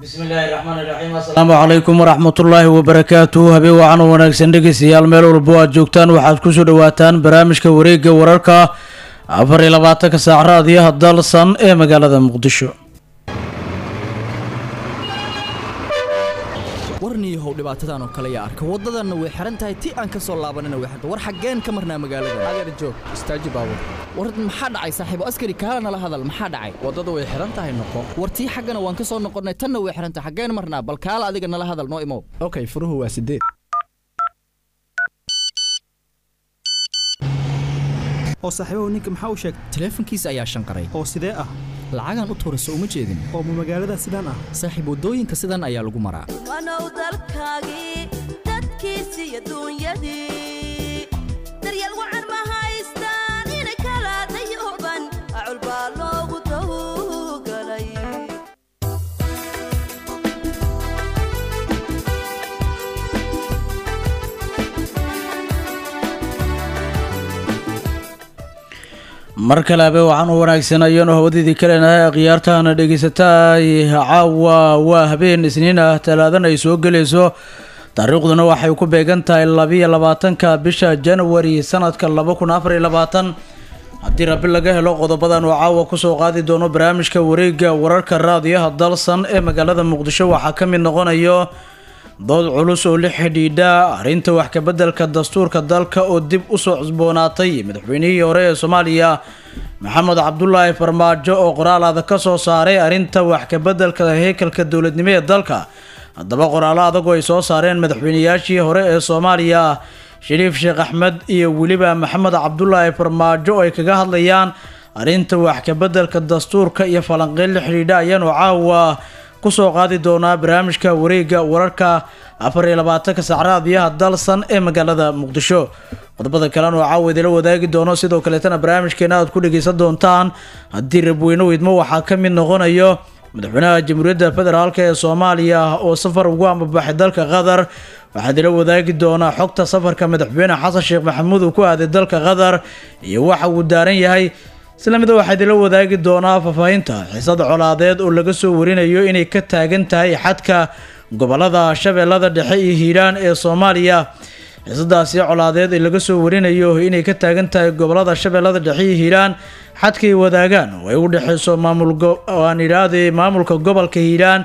bismillaahi raxmaani raxiim assalaamu calaykum waraxmatullaahi wabarakaatu habeen wacan oo wanaagsan dhegeystayaal meel walbo aad joogtaan waxaad kusoo dhawaataan barnaamijka wareegga wararka afar iyo labaatanka saac raadiyaha dalsan ee magaalada muqdisho warniyahow dhibaatadan oo kale yaa arka waddadanna way xihan tahay ti aan ka soo laabanina way xirta war xaggeen ka marnaa magaalada adeer joog istaaji baabur war maxaa dhacay saaxiibo askari kaala nala hadal maxaa dhacay waddada way xihan tahay noqo war tii xaggana waan ka soo noqonnay tanna way xihan tahay xaggeen marnaa bal kaala adiga nala hadal noo imow okay furuhu waa sideed oo saaxiibahu ninka maxaa u sheegtay taleefankiisa ayaa shanqaray oo sidee ah lacagaan u tuurayso uma jeedin oo ma magaalada sidaan ah saaxiib waddooyinka sidan ayaa lagu maraa wanow dalkaagii dadkiisii adduunyadii daryeel wacan ma haystaan ina kala dayuban acul baa loogu tawgalay mar kale habe waxaan u wanaagsan ayaanu hawadidii kaleenahay akhyaartahana dhegeysataay caawa waa habeen isniin ah talaadan ay soo gelayso taariikhduna waxay ku beegan tahay labiyo labaatanka bisha januari sanadka laba kun afar iyo labaatan haddii rabi laga helo qodobadan uu caawa kusoo qaadi doono barnaamijka wareegga wararka raadiyaha dalsan ee magaalada muqdisho waxaa ka mid noqonayo dood culus oo la xidhiidha arrinta wax kabeddelka dastuurka dalka oo dib usoo cusboonaatay madaxweynihii hore ee soomaaliya maxamed cabdulaahi farmaajo oo qoraal adag ka soo saaray arrinta wax kabeddelka heekalka dowladnimo ee dalka haddaba qoraallo adagoo ay soo saareen madaxweynayaashii hore ee soomaaliya shariif sheekh axmed iyo weliba maxamed cabdulaahi farmaajo oo ay kaga hadlayaan arrinta wax kabeddelka dastuurka iyo falanqeyn la xidhiidha ayaanu caawa kusoo qaadi doonaa barnaamijka wareegga wararka afar iyo labaatanka sac raadiyaha dalsan ee magaalada muqdisho qodobada kalena oo caawa idila wadaagi doono sidoo kaleetana barnaamijkeena aad ku dhageysan doontaan haddii rabweyne weydmo waxaa ka mid noqonayo madaxweynaha jamhuuriyadda federaalk ee soomaaliya oo safar ugu ambabaxay dalka qatar waxaa idila wadaagi doonaa xogta safarka madaxweyne xasan sheekh maxamuud uu ku aaday dalka qatar iyo waxa uu daaran yahay isla mida waxaa idila wadaagi doonaa faahfaahinta xiisada colaadeed oo laga soo warinayo inay ka taagan tahay xadka gobolada shabeellada dhexe iyo hiiraan ee soomaaliya xiisadaasi colaadeed ee laga soo warinayo inay ka taagan tahay gobolada shabeellada dhexe iyo hiiraan xadkay wadaagaan oo ay u dhexeyso maamulaan idhaahday maamulka gobolka hiiraan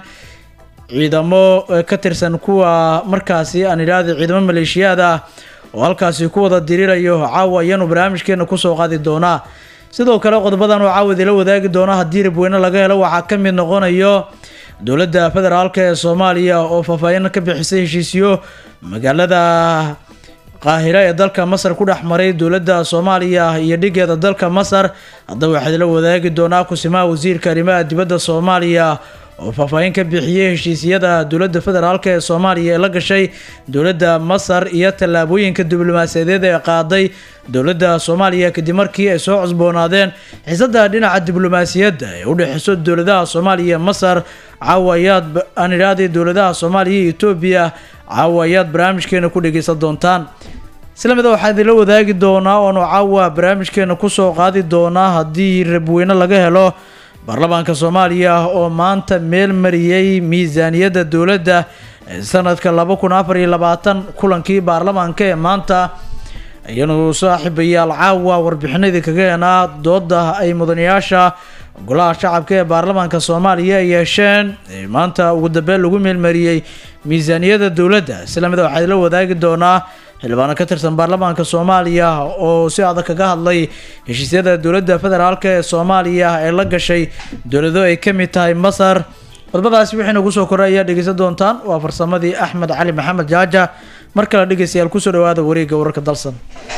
ciidamo ka tirsan kuwa markaasi aan idhaahday ciidamo maleeshiyaad ah oo halkaasi ku wada dirirayo caawa ayaanu barnaamijkeena kusoo qaadi doonaa sidoo kale qodobadan oo caawad ila wadaagi doono haddii rabweyne laga helo waxaa ka mid noqonayo dowladda federaalk ee soomaaliya oo faahfaahin ka bixisay heshiisyo magaalada qaahira ee dalka masar ku dhex maray dowladda soomaaliya iyo dhigeeda dalka masar haddaba waxaad ila wadaagi doonaa kusimaha wasiirka arrimaha dibadda soomaaliya oo faahfaahin ka bixiyey heshiisyada dowladda federaalk ee soomaaliya ee la gashay dowladda masar iyo tallaabooyinka diblomaasiyadeed ee qaaday dowladda soomaaliya kadib markii ay soo cusboonaadeen xiisada dhinaca diblomaasiyadda ee u dhexeyso dowladaha soomaaliya masar caawa ayaad aan idhaahday dowladaha soomaaliya iyo etoobiya caawa ayaad barnaamijkeena ku dhegeysan doontaan isla mida waxaa idinla wadaagi doonaa oonu caawa barnaamijkeena kusoo qaadi doonaa haddii rabweyne laga helo baarlamaanka soomaaliya oo maanta meel mariyey miisaaniyadda dowladda ee sanadka laba kun afar iyo labaatan kulankii baarlamaanka ee maanta ayanu saaxiibayaal caawa warbixinadii kaga heenaa dooda ay mudanayaasha golaha shacabka ee baarlamaanka soomaaliya ay yeesheen ee maanta ugu dambeyn lagu meelmariyey miisaaniyadda dowladda isla mida waxaa la wadaagi doonaa xildhibaano ka tirsan baarlamaanka soomaaliya oo si adag kaga hadlay heshiisyada dowladda federaalk ee soomaaliya ee la gashay dowlado ay ka mid tahay masar qodobadaasi wixii nagu soo koray ayaa dhegeysan doontaan waa farsamadii axmed cali maxamed jaaja mar kale dhegeystayaal kusoo dhawaada wareegga wararka dalsan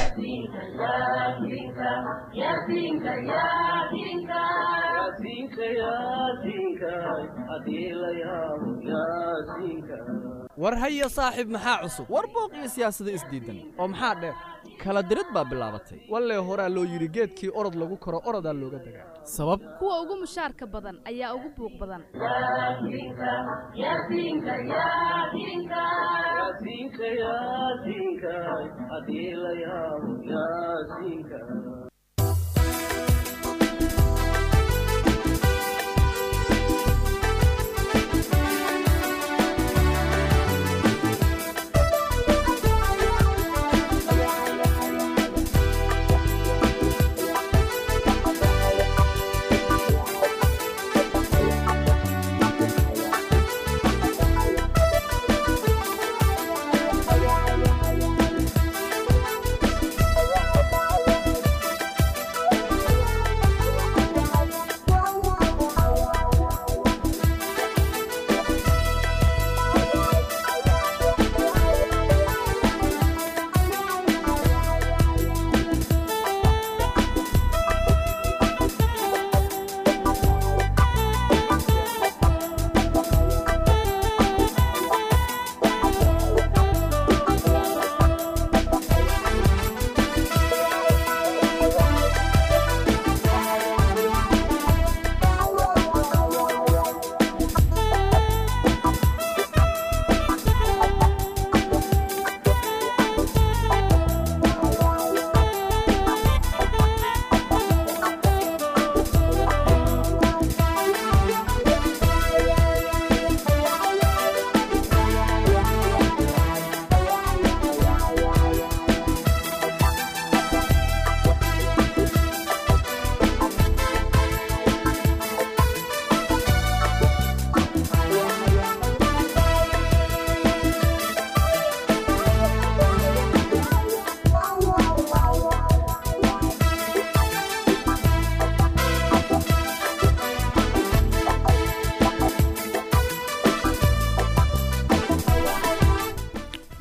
war haya saaxiib maxaa cusub war booq iyo siyaasado isdiidan oo maxaa dheer kala dirid baa bilaabatay wallee horaa loo yidhi geedkii orod lagu koro orodaa looga dagaa sabab kuwa ugu mushaarka badan ayaa ugu buuq badan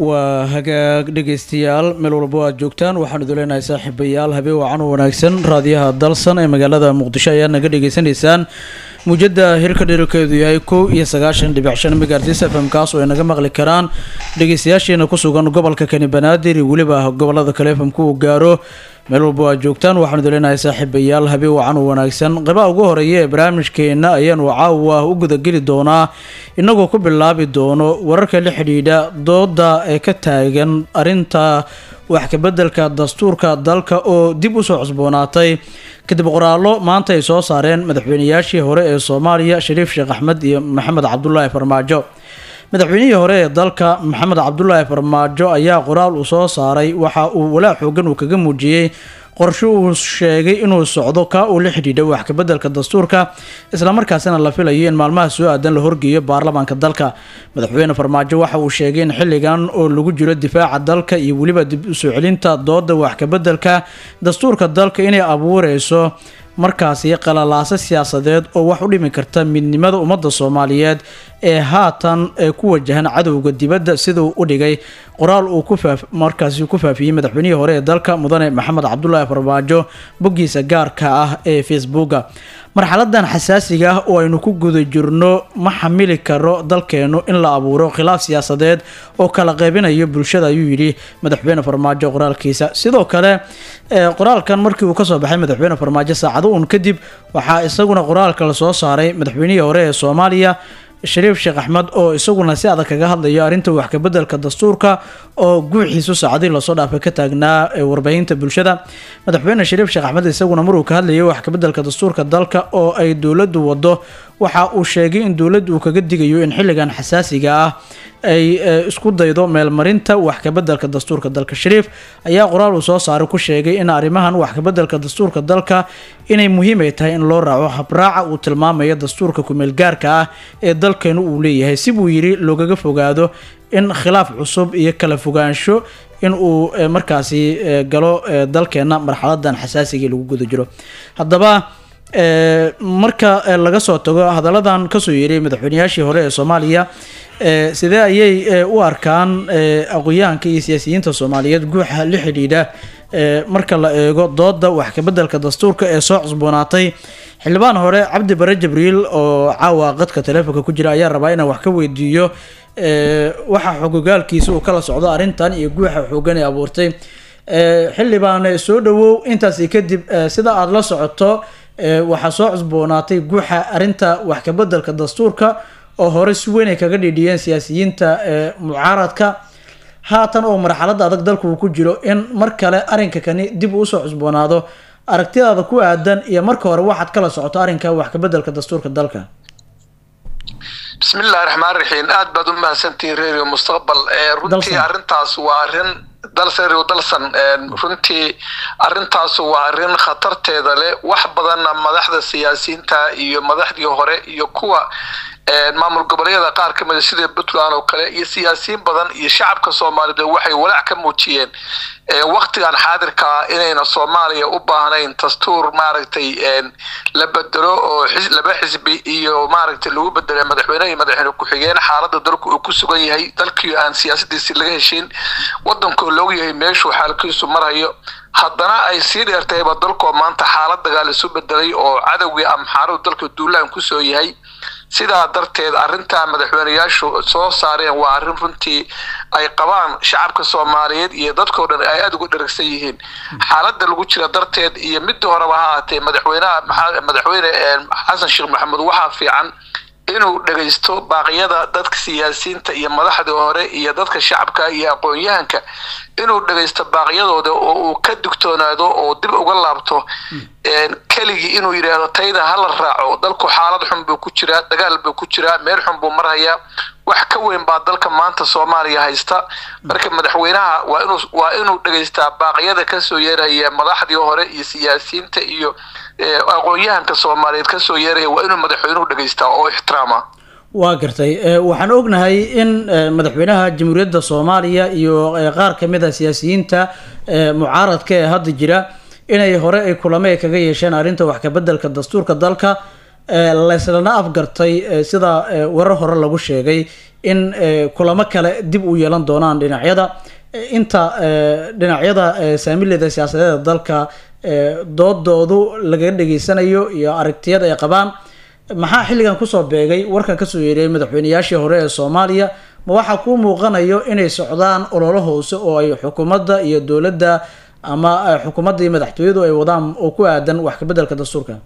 waa hagaag dhegaystayaal meel walba aad joogtaan waxaan idin leenahay saaxiibayaal habeen wacan u wanaagsan raadiyaha dalsan ee magaalada muqdisho ayaad naga dhagaysanaysaan muujada hirka dherarkeedu yahay kow iyo sagaashan dhibic shan megaartis f m kaas oo ay naga maqli karaan dhegaystayaasheena ku sugan gobolka kani banaadir iyo weliba gobolada kale f m ku uu gaaro meel walba aad joogtaan waxaan idin leenahay saaxiibayaal habeen wacan u wanaagsan qaybaha ugu horeeya ee barnaamijkeena ayaanu caawa u gudageli doonaa inagoo ku bilaabi doono wararka la xidhiidha dooda ee ka taagan arinta wax kabeddelka dastuurka dalka oo dib usoo cusboonaatay kadib qoraallo maanta ay soo saareen madaxweynayaashii hore ee soomaaliya shariif sheekh axmed iyo maxamed cabdulaahi farmaajo madaxweynihii hore ee dalka maxamed cabdulaahi farmaajo ayaa qoraal uu soo saaray waxa uu walaac xoogan uu kaga muujiyey qorshe uu sheegay inuu socdo ka uu la xidhiidha wax kabeddelka dastuurka islamarkaasina la filayo in maalmaha soo aadan la horgeeyo baarlamaanka dalka madaxweyne farmaajo waxa uu sheegay in xilligan oo lagu jiro difaaca dalka iyo weliba dib usoo celinta dooda wax kabeddelka dastuurka dalka inay abuureyso markaasi qalalaaso siyaasadeed oo wax u dhimi karta midnimada ummadda soomaaliyeed ee haatan ee ku wajahan cadowga dibadda siduu u dhigay qoraal uu ku faaf markaasi ku faafiyey madaxweynihii hore ee dalka mudane maxamed cabdulaahi farmaajo boggiisa gaarka ah ee facebooka marxaladan xasaasiga ah oo aynu ku guda jirno ma xamili karo dalkeenu in la abuuro khilaaf siyaasadeed oo kala qaybinayo bulshada ayuu yidhi madaxweyne farmaajo qoraalkiisa sidoo kale qoraalkan markii uu kasoo baxay madaxweyne farmaajo saacado uun kadib waxaa isaguna qoraalka la soo saaray madaxweynihii hore ee soomaaliya shariif sheekh axmed oo isaguna si adag kaga hadlayo arrinta wax kabeddelka dastuurka oo guuxiisu saacadii lasoo dhaafay ka taagnaa warbaahinta bulshada madaxweyne shariif sheekh axmed isaguna maruu ka hadlayay wax kabeddelka dastuurka dalka oo ay dowladdu wado waxa uu sheegay in dowladdu uu kaga digayo in xilligan xasaasiga ah ay isku daydo meelmarinta wax kabeddelka dastuurka dalka shariif ayaa qoraal uu soo saaray ku sheegay in arrimahan wax kabeddelka dastuurka dalka inay muhiim ay tahay in loo raaco habraaca uu tilmaamayo dastuurka kumeelgaarka ah ee dalkeenu uu leeyahay si buu yidhi loogaga fogaado in khilaaf cusub iyo kala fogaansho in uu markaasi galo dalkeena marxaladan xasaasiga lagu guda jiro haddaba marka laga soo tago hadalladan kasoo yeeray madaxweynayaashii hore ee soomaaliya sidee ayay u arkaan aqoyahanka iyo siyaasiyiinta soomaaliyeed guuxa la xidhiidha marka la eego dooda wax kabeddelka dastuurka ee soo cusboonaatay xildhibaan hore cabdi bare jibriil oo caawa qadka taleefonka ku jira ayaa rabaa inaan wax ka weydiiyo waxa xogogaalkiisa uu kala socdo arrintan iyo guuxa xoogan ee abuurtay xildhibaan soo dhawow intaasi kadib sida aada la socoto waxaa soo cusboonaatay guuxa arrinta wax kabeddelka dastuurka oo hore si weyn ay kaga dhidhiyeen siyaasiyiinta mucaaradka haatan oo marxaladda adag dalku uu ku jiro in mar kale arrinka kani dib uu usoo cusboonaado aragtidaada ku aadan iyo marka hore waxaad kala socoto arrinka wax kabeddelka dastuurka dalka bismillahi raxmaan raxiim aad baad u mahadsantihiin reeriyo mustaqbal runtii arrintaas waa arrin dalserio dalsan runtii arrintaas waa arrin khatarteeda leh wax badanna madaxda siyaasiyiinta iyo madaxdii hore iyo kuwa maamul goboleedyada qaar ka mida sida puntland oo kale iyo siyaasiyiin badan iyo shacabka soomaaliyeed waxay walaac ka muujiyeen waktigan xaadirkaa inayna soomaaliya u baahnayn dastuur maaragtay la bedelo oo laba xisbi iyo maaragtay lagu bedelo madaxweyne iyo madaxweyne ku-xigeen xaaladda dalku uu ku sugan yahay dalkii aan siyaasadiisi laga heshin wadankoo loogu yahay meeshuu xaalkiisu marhayo haddana ay sii dheertayba dalkoo maanta xaalad dagaal isu bedelay oo cadowgii amxaaruhu dalka duulaan kusoo yahay sidaa darteed arrintaa madaxweyneyaashu soo saareen waa arrin runtii ay qabaan shacabka soomaaliyeed iyo dadkoo dhan ay aada uga dheragsan yihiin xaaladda lagu jira darteed iyo midii horeba ha ahaatee madaxweynaha madaxweyne xasan sheekh maxamuud waxaa fiican inuu dhegaysto baaqyada dadka siyaasiyiinta iyo madaxdii hore iyo dadka shacabka iyo aqoon-yahanka inuu dhegaysto baaqyadooda oo uu ka digtoonaado oo dib uga laabto keligii inuu yidhaahdo tayda hala raaco dalku xaalad xun buu ku jiraa dagaal buu ku jiraa meel xun buu marhayaa wax ka weyn baa dalka maanta soomaaliya haysta marka madaxweynaha waa inuu waa inuu dhegaystaa baaqyada kasoo yeeraya madaxdii hore iyo siyaasiyiinta iyo aqoon-yahanka soomaaliyeed kasoo yeeraya waa inuu madaxweynuhu dhegaystaa oo ixtiraama waa gartay waxaan ognahay in madaxweynaha jamhuuriyadda soomaaliya iyo qaar kamid a siyaasiyiinta mucaaradka ee hadda jira inay hore ay kulamo ay kaga yeesheen arrinta wax kabeddelka dastuurka dalka layslana afgartay sida warar hore lagu sheegay in kulamo kale dib u yeelan doonaan dhinacyada inta dhinacyada saamileda siyaasadeeda dalka doodoodu laga dhageysanayo iyo aragtiyada ay qabaan maxaa xilligan kusoo beegay warkan kasoo yeeriyay madaxweyneyaashii hore ee soomaaliya ma waxaa kuu muuqanayo inay socdaan ololo hoose oo ay xukuumadda iyo dowladda ama xukuumadda iyo madaxtooyadu ay wadaan oo ku aadan wax kabeddelka dastuurka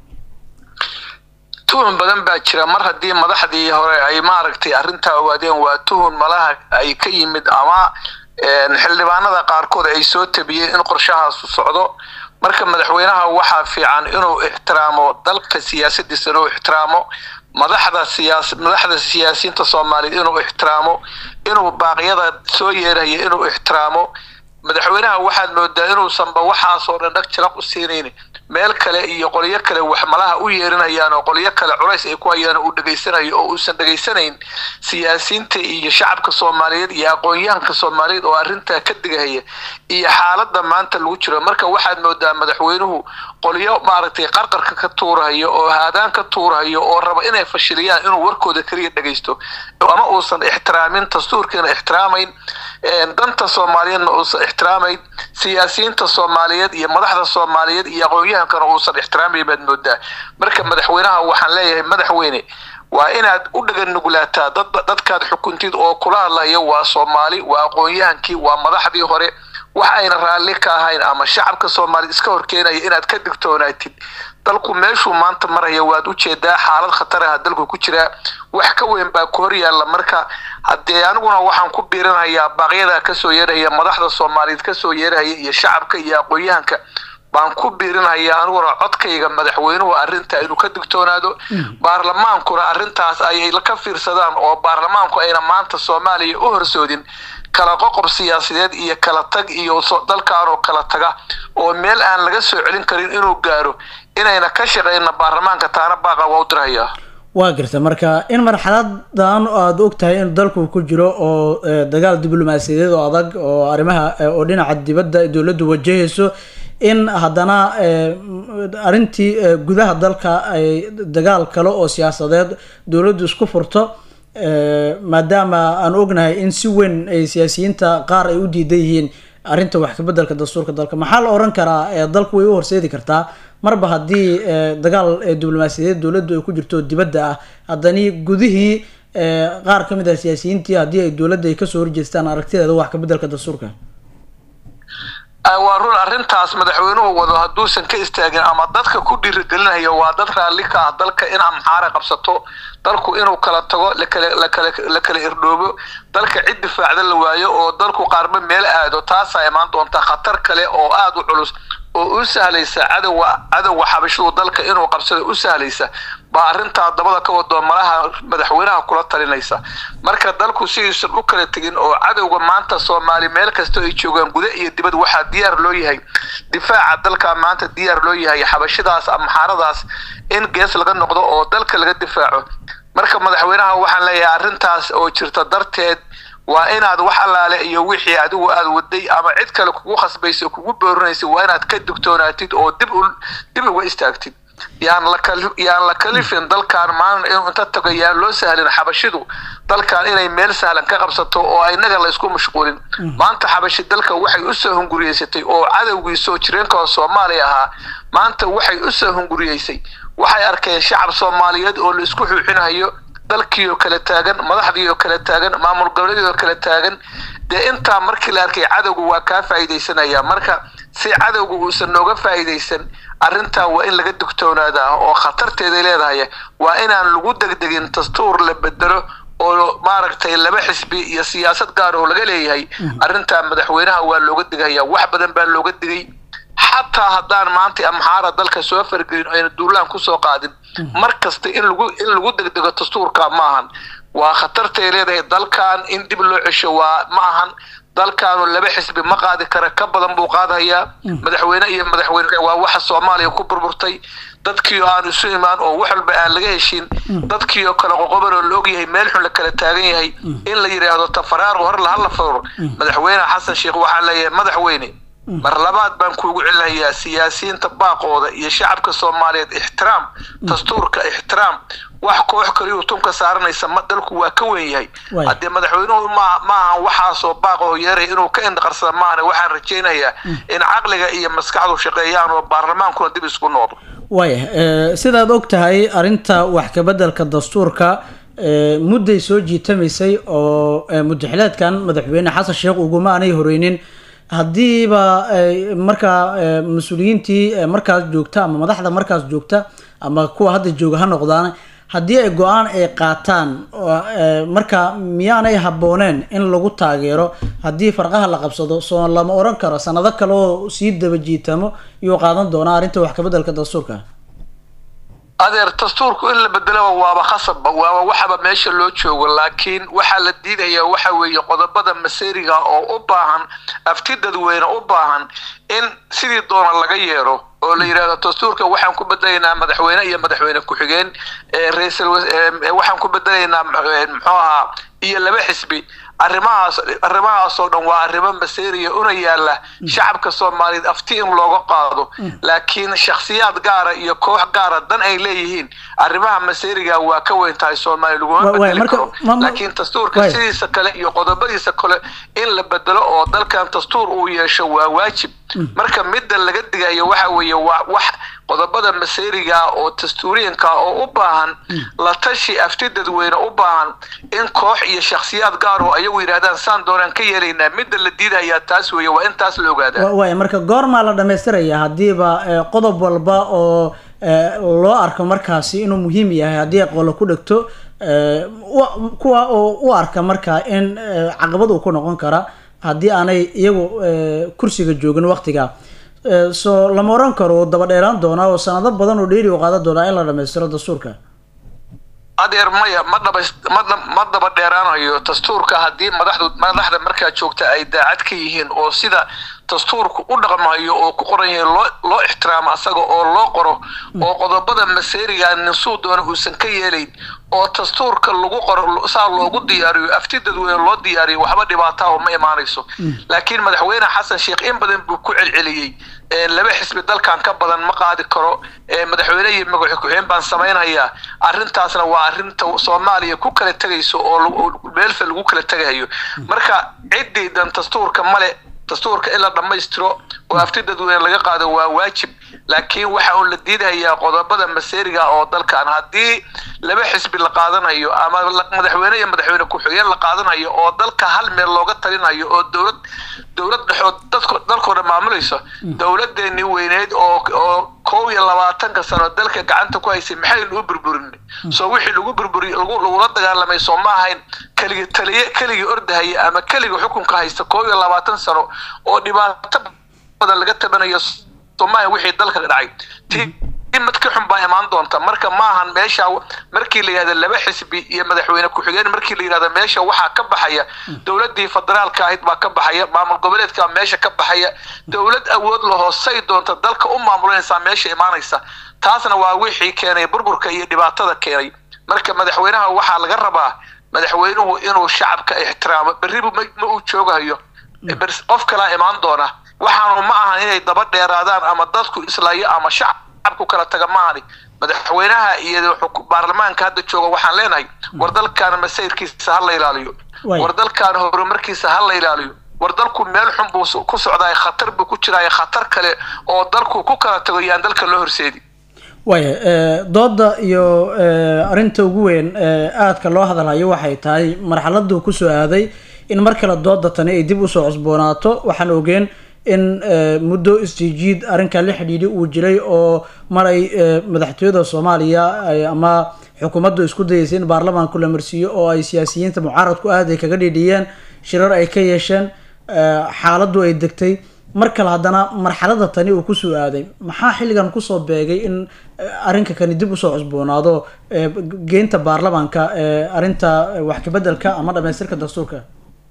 tuhun badan baa jira mar haddii madaxdii hore ay maaragtay arrintaa ogaadeen waa tuhun malaha ay ka yimid ama xildhibaanada qaarkood ay soo tabiyeen in qorshahaasu socdo marka madaxweynaha waxaa fiican inuu ixtiraamo dalka siyaasadiisa inuu ixtiraamo madaxda siyaas madaxda siyaasiyiinta soomaaliyeed inuu ixtiraamo inuu baaqyada soo yeeraya inuu ixtiraamo madaxweynaha waxaad moodaa inuusanba waxaasoo dhan dhag jalaq u siinayn meel kale iyo qolyo kale wax malaha u yeerinayaan oo qolyo kale culays ay ku hayaan uu dhegaysanayo oo uusan dhegaysanayn siyaasiyiinta iyo shacabka soomaaliyeed iyo aqoon-yahanka soomaaliyeed oo arrintaa ka digahaya iyo xaaladda maanta lagu jiro marka waxaad moodaa madaxweynuhu qolyo maaragtay qarqarka ka tuurahayo oo haadaan ka tuurahayo oo raba inay fashiliyaan inuu warkooda keliya dhegaysto ama uusan ixtiraamin dastuurkiina ixtiraamayn danta soomaaliyeedna uusan ixtiraamayn siyaasiyiinta soomaaliyeed iyo madaxda soomaaliyeed iyo aqoon-yahankana uusan ixtiraamayn baad moodaa marka madaxweynaha waxaan leeyahay madaxweyne waa inaad u dhagan nuglaataa dad dadkaad xukuntid oo kula hadlayo waa soomaali waa aqoon-yahankii waa madaxdii hore wax ayna raalli ka ahayn ama shacabka soomaaliya iska horkeenaya inaad ka digtoonaatid dalku meeshuu maanta maraya waad ujeedaa xaalad khatar ah dalku ku jiraa wax ka weyn baa ku hor yaalla marka haddee aniguna waxaan ku biirinayaa baaqyada kasoo yeerahaya madaxda soomaaliyeed kasoo yeerahaya iyo shacabka iyo aqoon-yahanka baan ku biirinayaa aniguna codkayga madaxweynuhu arrintaa inuu ka digtoonaado baarlamaankuna arrintaas ayay ka fiirsadaan oo baarlamaanku ayna maanta soomaaliya u horsoodin kala qoqob siyaasadeed iyo kala tag iyo dalkan oo kala taga oo meel aan laga soo celin karin inuu gaaro inayna ka shaqeyna baarlamaanka taana baaqa waa u dirahayaa waa garta marka in marxaladan aada og tahay in dalku ku jiro oo dagaal diblomaasiyadeed oo adag oo arrimaha oo dhinaca dibadda dowladdu wajahayso in haddana arrintii gudaha dalka ay dagaal kale oo siyaasadeed dowladdu isku furto maadaama aan ognahay in si weyn ay siyaasiyiinta qaar ay u diidan yihiin arrinta wax kabeddelka dastuurka dalka maxaa la oran karaa dalku way u horseedi kartaa marba haddii dagaal diblomaasiyadeed dowladdu ay ku jirto dibadda ah haddani gudihii qaar ka mid ah siyaasiyiintii haddii ay dowladda ay kasoo horjeestaan aragtideeda wax kabeddelka dastuurka waa run arrintaas madaxweynuhu wado hadduusan ka istaagin ama dadka ku dhiirigelinayo waa dad raalli ka ah dalka in amxaara qabsato dalku inuu kala tago lakala lakala la kala irdhoobo dalka cid difaacda la waayo oo dalku qaarba meel aado taasaa imaan doonta khatar kale oo aada u culus oo u sahlaysa cadowga cadowga xabashadu dalka inuu qabsado u sahlaysa baa arrintaa dabada ka wado malaha madaxweynaha kula talinaysa marka dalku sidiisan u kala tegin oo cadowga maanta soomaali meel kasta ay joogaan guda iyo dibad waxaa diyaar loo yahay difaaca dalka maanta diyaar loo yahay xabashidaas amxaaradaas in gees laga noqdo oo dalka laga difaaco marka madaxweynaha waxaan leeyahay arrintaas oo jirta darteed waa inaad wax allaale iyo wixii adigu aada waday ama cid kale kugu khasbaysa kugu boorinaysa waa inaad ka digtoonaatid oo dib u dib uga istaagtid yaan la kali yaan la kalifin dalkan maalin inuu inta tago yaan loo sahlin xabashidu dalkan inay meel sahlan ka qabsato oo inaga la isku mashquulin maanta xabashi dalka waxay usoo hunguriyeysatay oo cadowgii soo jireenka oo soomaaliya ahaa maanta waxay usoo hunguriyeysay waxay arkeen shacab soomaaliyeed oo la isku xuuxinayo dalkii oo kala taagan madaxdii oo kala taagan maamul goboleedii oo kala taagan dee intaa markii la arkay cadowga waa kaa faa'iidaysanaya marka si cadowga uusan nooga faa'iidaysan arrintaa waa in laga digtoonaadaa oo khatarteeday leedahay waa inaan lagu degdegin dastuur la bedelo oo maaragtay laba xisbi iyo siyaasad gaar oo laga leeyahay arrintaa madaxweynaha waa looga digaya wax badan baa looga digay xataa haddaan maanta amxaara dalka soo fargelin ayna duulaan kusoo qaadin mar kasta in lagu in lagu degdego dastuurka ma ahan waa khatartay leedahay dalkan in dib loo cesho waa ma ahan dalkaanu laba xisbi ma qaadi kara ka badan buu qaadayaa madaxweyne iyo madaxweyne waa waxa soomaaliya ku burburtay dadkii oo aan isu imaan oo wax walba aan laga heshin dadkii oo kale qoqoban oo la ogyahay meel xun la kala taagan yahay in la yidhaahdo tafaraar hor la hala furo madaxweyne xasan sheekh waxaa leeyahay madaxweyne mar labaad baan kuugu celinayaa siyaasiyiinta baaqooda iyo shacabka soomaaliyeed ixtiraam dastuurka ixtiraam wax koox kaliyu tunka saaranaysa ma dalku waa ka weyn yahay Waay. haddee madaxweynuhu ma maahan waxaasoo baaqoo yeeray inuu ka indhaqarsada maahane waxaan rajaynayaa in caqliga iyo maskaxdu shaqeeyaan oo baarlamaankuna dib isku noqdo waaya eh, sidaad og tahay arrinta wax kabeddelka dastuurka eh, mudday soo jiitamaysay oo eh, mudaxileedkan madaxweyne xasan sheekh uguma aanay horeynin haddiiba ay markaa eh, mas-uuliyiintii eh, markaas joogta ama madaxda markaas joogta ama kuwa hadda jooga ha noqdaan haddii ay go-aan ay qaataan oo, eh, marka miyaanay habbooneen in lagu taageero haddii farqaha la qabsado soo lama oran karo sanado kale oo sii daba jiitamo iyuu qaadan doonaa arrinta wax kabeddelka dastuurka adeer dastuurku in la bedelaba waaba khasabba waaba waxaba meesha loo joogo laakiin waxaa la diidayaa waxa weeye qodobada maseriga oo u baahan afti dadweyne u baahan in sidii doona laga yeero oo la yidhahdo dastuurka waxaan ku bedelaynaa madaxweyne iyo madaxweyne ku-xigeen ee ra'iisul wa- ee waxaan ku bedelaynaa eh, muxuu ahaa iyo laba xisbi arrimahaas arrimahaasoo dhan waa arrimo maseriya una yaala shacabka soomaaliyeed afti in looga qaado laakiin shakhsiyaad gaara iyo koox gaara dan ay leeyihiin arrimaha maseriga waa ka weyn tahay soomaaliya Wa- laguma waay, bedeli marka- karo ma- ma- laakiin dastuurka waay. sidiisa kale iyo qodobadiisa kale in la bedelo oo dalkan dastuur uu yeesho waa waajib marka midda laga digayo waxa weeye waa wax qodobada maseriga oo dastuuriyanka oo u baahan la tashi afti dadweyne u baahan in koox iyo shakhsiyaad gaar oo ayagu yidhahdaan saan doonaan ka yeelaynaa midda la diidayaa taas weeye waa in taas la ogaadaa Wa- waaya marka goormaa la dhamaystiraya haddiiba eh, qodob walba oo eh, loo arko markaasi inuu muhiim yahay haddii ay qolo ku dhegto eh, wa- kuwa oo u arka marka in eh, caqabad uu ku noqon kara haddii aanay iyagu eh, kursiga joogin waqtiga Eh, so lama oran karo uu daba dheeraan doonaa oo sanado badan oo dheeri u qaadan doonaa in la dhamaystiro dastuurka adeer maya ma dhaba ma dha- ma daba dheeraanayo dastuurka haddii madaxdu madaxda markaa joogta ay daacad ka yihiin oo sida dastuurku u dhaqmayo oo ku qoran yahay loo loo ixtiraamo asaga oo loo qoro oo qodobada maseriga ninsuu doona uusan ka yeelayn oo dastuurka lagu qoro saa loogu diyaariyo afti dadweyne loo diyaariyo waxba dhibaataa oo ma imaanayso laakiin madaxweyne xasan sheekh in badan buu ku celceliyey ee laba xisbi dalkan ka badan ma qaadi karo ee madaxweyne iyo magaxi ku-xigeen baan samaynayaa arrintaasna waa arrinta soomaaliya ku kala tegayso oo lagu- oo meelfa lagu kala tegayo marka ciddii dan dastuurka male dastuurka in la dhammaystiro oo afti dadweyne laga qaado waa waajib laakiin waxa uun la diidayaa qodobada maseriga oo dalkan haddii laba xisbi la qaadanayo ama la- madaxweyne iyo madaxweyne ku-xigeen la qaadanayo oo dalka hal meel looga talinayo oo dowlad dowlad dhexood dadko dalkoo dhan maamulayso dowladeeni weyneyd oo oo kow iyo labaatanka sano dalka gacanta ku haysay maxaynu u burburin soo wixii lagu burburiy lagu lagula dagaalamay soo ma ahayn keligii taliye keligii ordahaya ama keligii xukunka haysta kow iyo labaatan sano oo dhibaato badan laga tabanayo soomaaliya wixii dalka dhacay ti mid ka xun baa imaan doonta marka maahan meesha markii la yihahdo laba xisbi iyo madaxweyne ku-xigeen markii la yihahdo meesha waxaa ka baxaya dowladii federaalka ahayd baa ka baxaya maamul goboleedka meesha ka baxaya dowlad awood lahoosay doonta dalka u maamulanaysaa meesha imaanaysa taasna waa wixii keenay burburka iyo dhibaatada keenay marka madaxweynaha waxaa laga rabaa madaxweynuhu inuu shacabka ixtiraamo berribu ma ma uu joogayo bers- qof kalaa imaan doona waxaanu ma ahan inay daba dheeraadaan ama dadku islaayo ama shacabku kala taga maahani madaxweynaha iyo xuku- baarlamaanka hadda jooga waxaan leenahay war dalkaana masayrkiisa ha la ilaaliyo Waay. war dalkaana horumarkiisa ha la ilaaliyo war dalku meel xun buu su- ku socdaay khatar buu ku jiraay khatar kale oo dalku ku kala tago yaan dalka loo horseedi waaya eh, dooda iyo eh, arrinta ugu weyn ee aadka loo hadalhayo waxay tahay marxaladuu kusoo aaday in mar kale dooda tani ay dib usoo cusboonaato waxaan ogeen in eh, muddo isjiijiid arrinka la xidhiidhi uu jiray oo mar ay eh, madaxtooyada soomaaliya ay- ama xukuumaddu isku dayeysay in baarlamaanku la marsiiyo oo ay siyaasiyiinta mucaaradku aad ay kaga dhidhiyeen shirar ay ka yeesheen eh, xaaladdu ay degtay mar kale haddana marxalada tani uu kusoo aaday maxaa xilligan kusoo beegay in eh, arrinka kani dib usoo cusboonaado eh, geynta baarlamaanka eh, arrinta eh, wax kabeddelka ama dhamaystirka dastuurka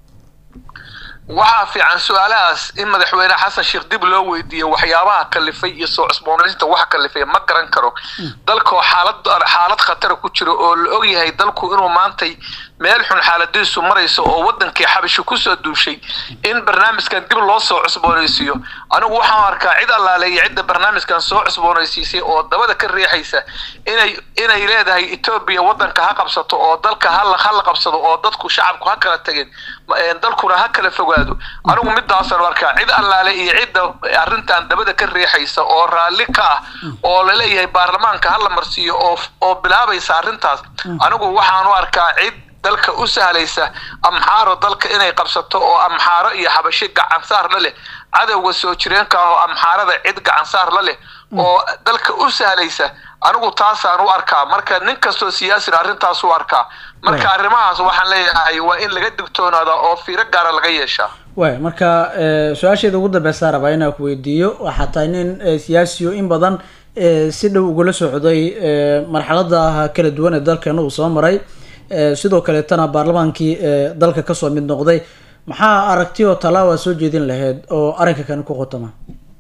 waxaa fiican su-aalahaas in madaxweyne xasan sheekh dib loo weydiiyo waxyaabaha kalifay iyo soo cusboonaysta waxa kalifay ma garan karo dalkoo xaalad xaalad khatara ku jiro oo la ogyahay dalku inuu maantay meel xun xaaladiisu maraysa oo wadankii xabashi kusoo duushay in barnaamijkan dib loo soo cusboonaysiiyo anigu waxaan arkaa cid allaale iyo cidda barnaamijkan soo cusboonaysiisay oo dabada ka riixaysa inay inay leedahay etoobiya wadanka ha qabsato oo dalka hala hala qabsado oo dadku shacabku ha kala tageen dalkuna ha kala fogaado anigu midaasaan arkaa cid allaale iyo cidda arrintan dabada ka riixaysa oo raalli ka ah oo laleeyahay baarlamaanka hala marsiiyo oo oo bilaabaysa arrintaas anigu waxaan u arkaa cid dalka u sahlaysa amxaaro dalka inay qabsato oo amxaaro iyo xabashi gacansaar la leh cadowga soo jireenka ah oo amxaarada cid gacansaar la leh oo dalka u sahlaysa anigu taasaan u arkaa marka nin kastoo siyaasina arrintaas u arkaa marka arrimahaas waxaan leeyahay waa in laga digtoonaada oo fiiro gaara laga yeeshaa waay marka su-aasheeda ugu dambeysaa rabaa inaan ku weydiiyo waxaa tahay nin siyaasiyo in badan si dhow ugula socday marxalada kala duwan ee dalkeena uu soo maray sidoo kaleetana baarlamaankii dalka kasoo mid noqday maxaa aragti oo talaawa soo jeedin lahayd oo arrinka kan ku qotama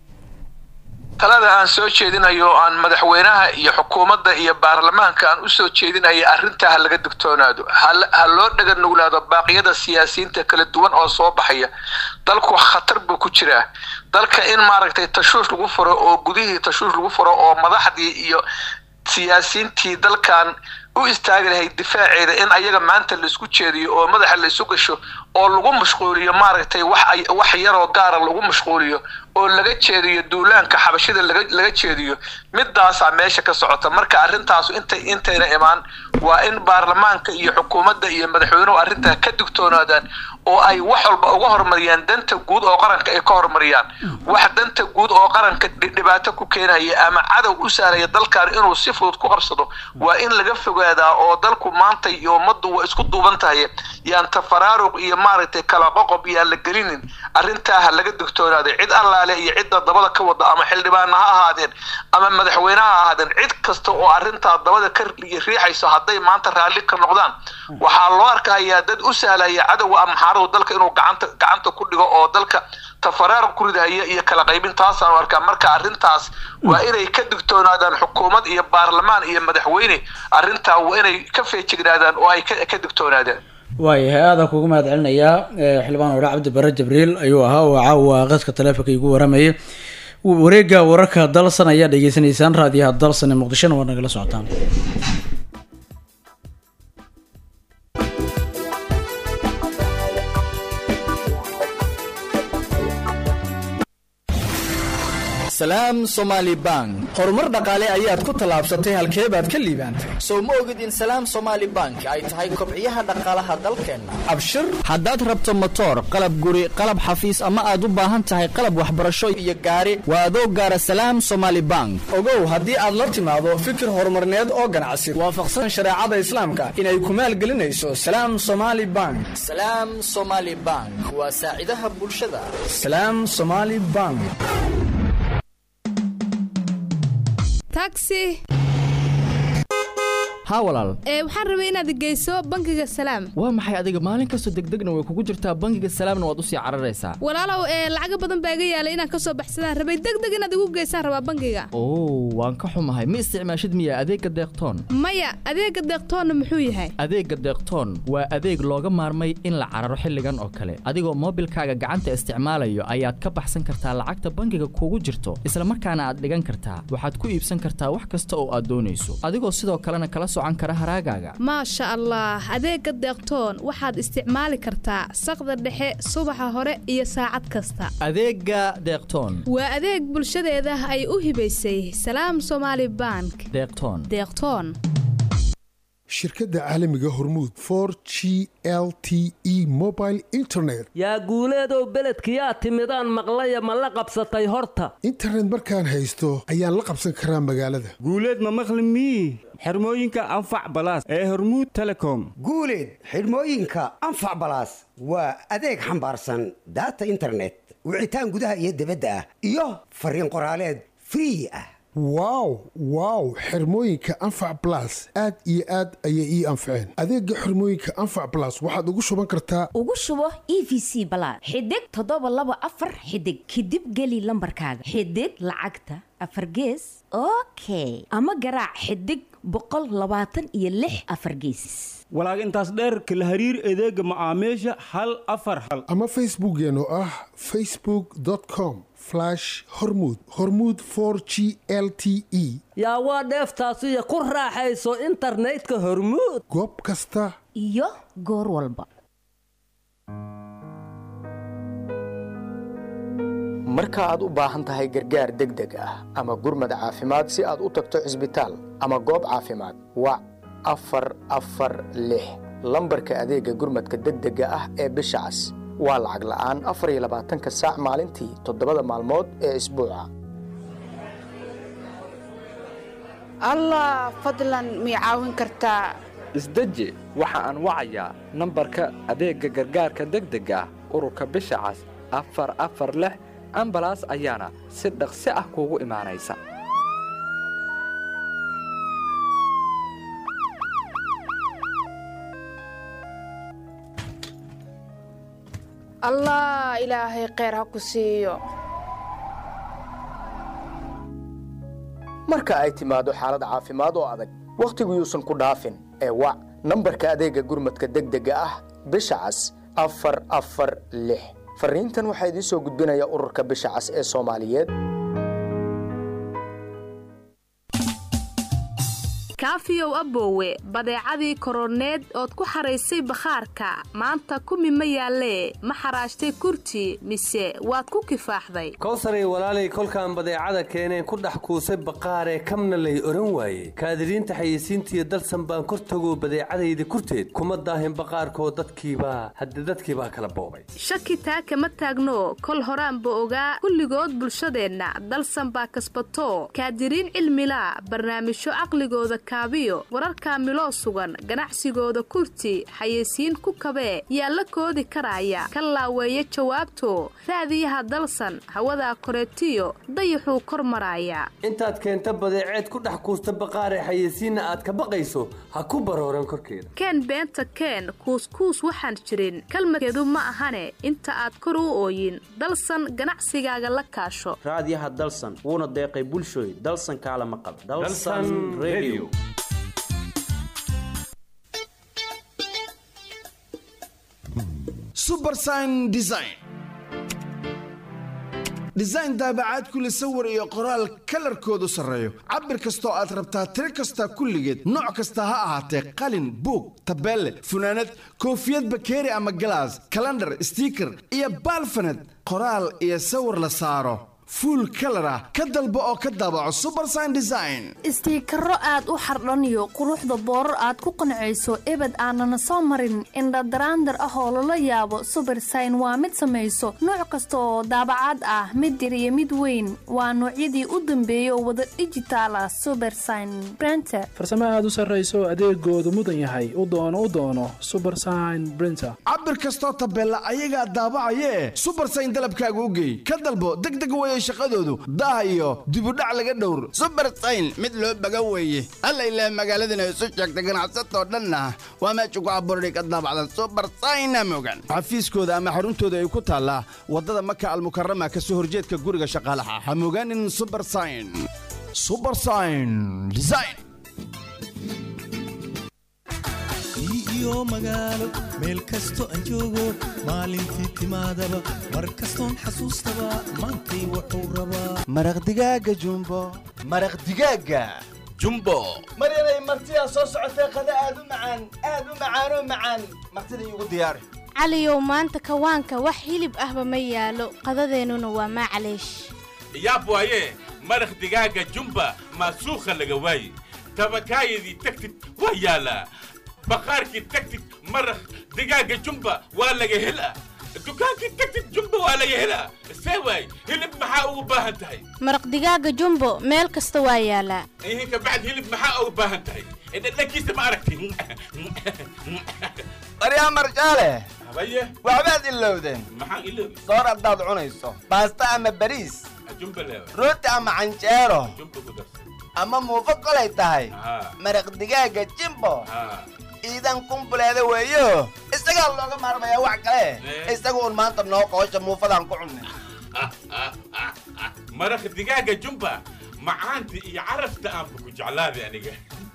talada aan soo jeedinayo aan madaxweynaha iyo xukuumadda iyo baarlamaanka aan usoo jeedinayo arrintaa ha laga digtoonaado ha loo dhaga nuglaado baaqyada siyaasiyiinta kala duwan oo soo baxaya dalku khatar buu ku jiraa dalka in maaragtay tashuush lagu furo oo gudihii tashuush lagu furo oo madaxdii iyo siyaasiyiintii dalkan u istaagi lahayd difaaceeda in ayaga maanta laisku jeediyo oo madaxa laisu gasho oo lagu mashquuliyo maaragtay wax wax yaroo gaara lagu mashquuliyo oo laga jeediyo duulaanka xabashida laga laga jeediyo midaasaa meesha ka socota marka arrintaasu intay intayna imaan waa in baarlamaanka iyo xukuumadda iyo madaxweynuhu arrintaa ka digtoonaadaan oo ay wax walba uga horumariyaan danta guud oo qaranka ay ka horumariyaan wax danta guud oo qaranka dhibaato ku keenaya ama cadow u sahlaya dalkan inuu si fudud ku qabsado waa in laga fogaadaa oo dalku maanta iyo ummaddu waa isku duuban tahay yaan tafaraaruq iyo maaragtay kala qoqob yaan la gelinin arrintaa ha laga digtoonaada cid allaale iyo cidda dabada ka wada ama xildhibaana ha ahaadeen ama madaxweyne ha ahaadeen cid kasta oo arrintaa dabada ka riixayso hadday maanta raalli ka noqdaan waxaa loo arkayaa dad u sahlaya cadowga amxaaradu dalka inuu gacanta gacanta ku dhigo oo dalka tafaraaruq ku ridahaya iyo kala qaybin taasaan arkaa marka arrintaas waa inay ka digtoonaadaan xukuumad iyo baarlamaan iyo madaxweyne arrintaa waa inay ka feejignaadaan oo ay ka digtoonaadaan waayahay aadaan kugu mahad celinayaa xildhibaan ore cabdi bare jibriil ayuu ahaa oo caawa qadka taleefonka igu waramayay wareega wararka dalsan ayaa dhegeysanaysaan raadiyaha dalsan ee muqdishona waa nagala socotaan salaam somaali bank horumar dhaqaale ayaad ku tallaabsatay halkee baad ka liibaantay sow ma ogid in salaam somaali bank ay tahay kobciyaha dhaqaalaha dalkeenna abshir haddaad rabto motoor qalab guri qalab xafiis ama aad u baahan tahay qalab waxbarasho iyo gaari waa adoo gaara salaam somaali bank ogow haddii aad la timaado fikir horumarneed oo ganacsi waafaqsan shareecada islaamka inay ku maalgelinayso salaam somaali bank salaam somaali bank waa saacidaha bulshada salaam somaali bank taxi haa walaal ee waxaan rabay inaad geyso bangiga salaam waa maxay adiga maalin kastoo degdegna way kugu jirtaa bangiga salaamna waad usii cararaysaa walaalow ee lacaga badan baa iga yaalay inaan kasoo baxsadaan rabay degdeg inaad igu geysaan rabaa bangiga oo waan ka xumahay ma isticmaashid miya adeegga deeqtoon maya adeega deeqtoonna muxuu yahay adeegga deeqtoon waa adeeg looga maarmay in la cararo xilligan oo kale adigoo moobilkaaga gacanta isticmaalayo ayaad ka baxsan kartaa lacagta bangiga kugu jirto isla markaana aad dhigan kartaa waxaad ku iibsan kartaa wax kasta oo aad doonayso adigoo sidoo kalena kala maasha allah adeega deeqtoon waxaad isticmaali kartaa saqda dhexe subaxa hore iyo saacad kasta adeega deeqtoon waa adeeg bulshadeeda ay u hibaysay salaam somaali bank deeqtoon deeqtoon shirkadda caalamiga hormuud for g l t e mobile internet yaa guuleedow beledkiyaa timidaan maqlaya ma la qabsatay horta internet markaan haysto ayaan la qabsan karaa magaalada guuleed ma maqli mii xirmooyinka anfac balaas ee hormuud telecom guuleed xidhmooyinka anfac balaas waa adeeg xambaarsan daata internet wicitaan gudaha iyo dibadda ah iyo fariin qoraaleed free ah wow wow xirmooyinka anfac blas aad iyo aad ayay ii anfaceen adeega xirmooyinka anfac blas waxaad ugu shuban kartaa ugu shubo e v c balaad xidig toddoba laba afar xidig kadib geli lambarkaaga xidig lacagta afar gees okay ama garaac xidig boqol labaatan iyo lix afar geesis walaag intaas dheerka la hariir adeega macaamiisha hal afar hal ama facebookkeen oo ah facebookcom hormud hormud g l t e yaa waa dheeftaasiyo ku raaxayso internetka hormuud goob kasta iyo goor walba marka aad u baahan tahay gargaar degdeg ah ama gurmad caafimaad si aad u tagto cisbitaal ama goob caafimaad wac afar afar lix lambarka adeega gurmadka degdega ah ee bisha cas waa lacag la'aan afar iyo labaatanka saac maalintii toddobada maalmood ee isbuuca allah fadlan mii caawin kartaa isdeji waxa aan wacayaa nambarka adeegga gargaarka degdega ah ururka bisha cas afar afar lix ambalaas ayaana si dhaqsi ah kuugu imaanaysa allah ilaahay kheyr ha ku siiyo marka ay timaado xaalad caafimaad oo adag wakhtigu yuusan ku dhaafin ee wac nambarka adeegga gurmadka degdega ah bisha cas afar afar lix farriintan waxaa idiin soo gudbinaya ururka bisha cas ee soomaaliyeed kaafiyow aboowe badeecadii koroneed ood ku xaraysay bakhaarka maanta kumi ma yaallee ma xaraashtay kurti mise waad ku kifaaxday kowsaray walaalay kolkaan badeecada keeneen ku dhex kuusay baqaaree kamna lay odhan waaye kaadiriinta xayeysiintiiyo dalsan baan kor tagoo badeecadayda kurteed kuma daahin baqaarkoo dadkiibaa hadde dadkiibaa kala boobay shaki taa kama taagno kol horaanba ogaa kulligood bulshadeenna dalsan baa kasbatoo kaadiriin cilmila barnaamijyo caqligooda kaabiyo wararka miloo sugan ganacsigooda kurti xayeysiin ku kabee yaa la koodi karaya ka laaweeya jawaabto raadiyaha dalsan hawadaa koreetiyo dayaxuu kor maraaya intaad keenta badeeceed ku dhex kuusta baqaaree xayeysiinna aad ka baqayso ha ku barooran korkeeda keen beenta keen kuuskuus waxaan jirin kalmadkeedu ma ahane inta aad kor u ooyin dalsan ganacsigaaga la kaasho raadiyaha dalsan wuuna deeqay bulshooy dalsan kaalama qab subersign design design daabacaad kule sawir iyo qoraal kalarkoodu sarreeyo cabir kastoo aad rabtaa tiro kasta kulligeed nooc kasta ha ahaatee qalin buug tabeelle funaanad koofiyad bakeeri ama galaas kalandhar stiiker iyo baalfanad qoraal iyo sawir la saaro fuul kalar ah ka dalbo oo ka daabaco subersign design istiikaro aad u xardhaniyo quruxda boorar aad ku qancayso ebed aanana soo marin indhadaraandar ah oo lala yaabo subersign waa mid samayso nooc kasta oo daabacaad ah mid yar iyo mid weyn waa noocyadii u dambeeyay oo wada dhijitaal ah subersign brenter farsamo aad u sarrayso adeegoodu mudan yahay u doono u doono subersign brinter cabir kastoo tabeella ayagaa daabacayee subersign dalabkaaga u geey ka dalbo degdeg weye shaqadoodu daah iyo dibudhac laga dhowr subersayn mid loo baga weeye alla ilaah magaaladana isu sheegta ganacsatoo dhanna waa meesha ku abuurani ka daabacda subersayna mogan xafiiskooda ama xaruntooda ay ku taallaa waddada maka almukarama ka soo horjeedka guriga shaqaalaha ha mogaanin subersayn subersayn design iyo magaalo meel kasto aan joogo maalintii timaadaba mar kastoon xasuustaba maantay wuxuu rabaa maraq digaaga jumbo maraq digaaga jumbo maryanay martidaa soo socotee qada aad u macaan aad u macaanoo macaan martida iigu diyaari caliyow maanta kawaanka wax hilib ahba ma yaalo qadadeennuna waa maacaleesh yaab waaye maraq digaaga jumba maasuukha laga waaye tabakaayadii tagtid waa yaalaa baqaarkii tagtid maraq digaaga jumba waa laga helaa dukaankii tagtid jumba waa laga helaa see waay hilib maxaa ugu baahan tahay maraq digaaga jumbo meel kasta waa yaalaa ihin kabacd hilib maxaa ugu baahan tahay dhadhankiisa ma aragtin maryaa marjaale habaye waxbaad ilowdeen maxaan iloobi soor haddaad cunayso baasta ama bariis jumba leewa rooti ama canjeero jumba ku darsa ama muufo kolay tahay haa maraq digaaga jimbo haa iidan kumbuleeda weeyo isagaa looga maarmayaa wax kale isaga un maanta noo qoosha muufadaan ku cunnay maraq digaaga jumba macaanta iyo carafta aanba ku jeclaaday aniga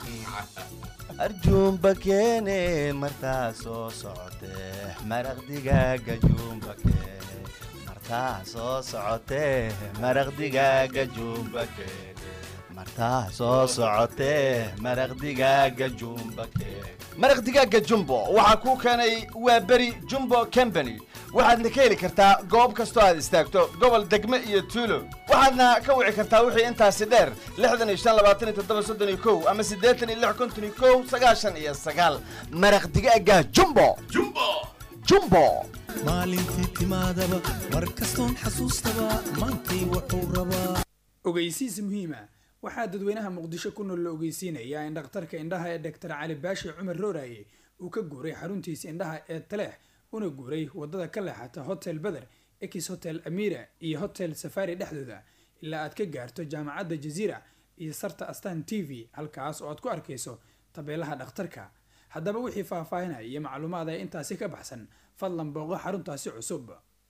arjuumba keene martaa soo socotee maraq digaaga juumba keene martaa soo socotee maraq digaaga juumba keene martaa soo socotee maraq digaaga juumba keene maraq digaaga jumbo waxaa kuu keenay waa beri jumbo company waxaadna ka heli kartaa goob kastoo aad istaagto gobol degme iyo tuulo waxaadna ka wici kartaa wixii intaasi dheer lixdan iyo shan labaatan iyo toddoba soddon iyo kow ama siddeetan iyo lix konton iyo kow sagaashan iyo sagaal maraq digaaga jumbo jumbo jumbo maalintii timaadaba mar kastoon xasuustaba maantay wuxuu rabaa ogeysiis muhiima waxaa dadweynaha muqdisho ku nool la ogeysiinayaa in dhakhtarka indhaha ee doctor cali baashi cumar rooraye uu ka guuray xaruntiisa indhaha ee taleex una guuray wadada ka leexata hotel beder ex hotel amira iyo hotel safari dhexdooda ilaa aad ka gaarto jaamacadda jaziira iyo sarta astan t v halkaas oo aad ku arkayso tabeelaha dhakhtarka haddaba wixii faahfaahinaya iyo macluumaad ee intaasi ka baxsan fadlan booqo xaruntaasi cusub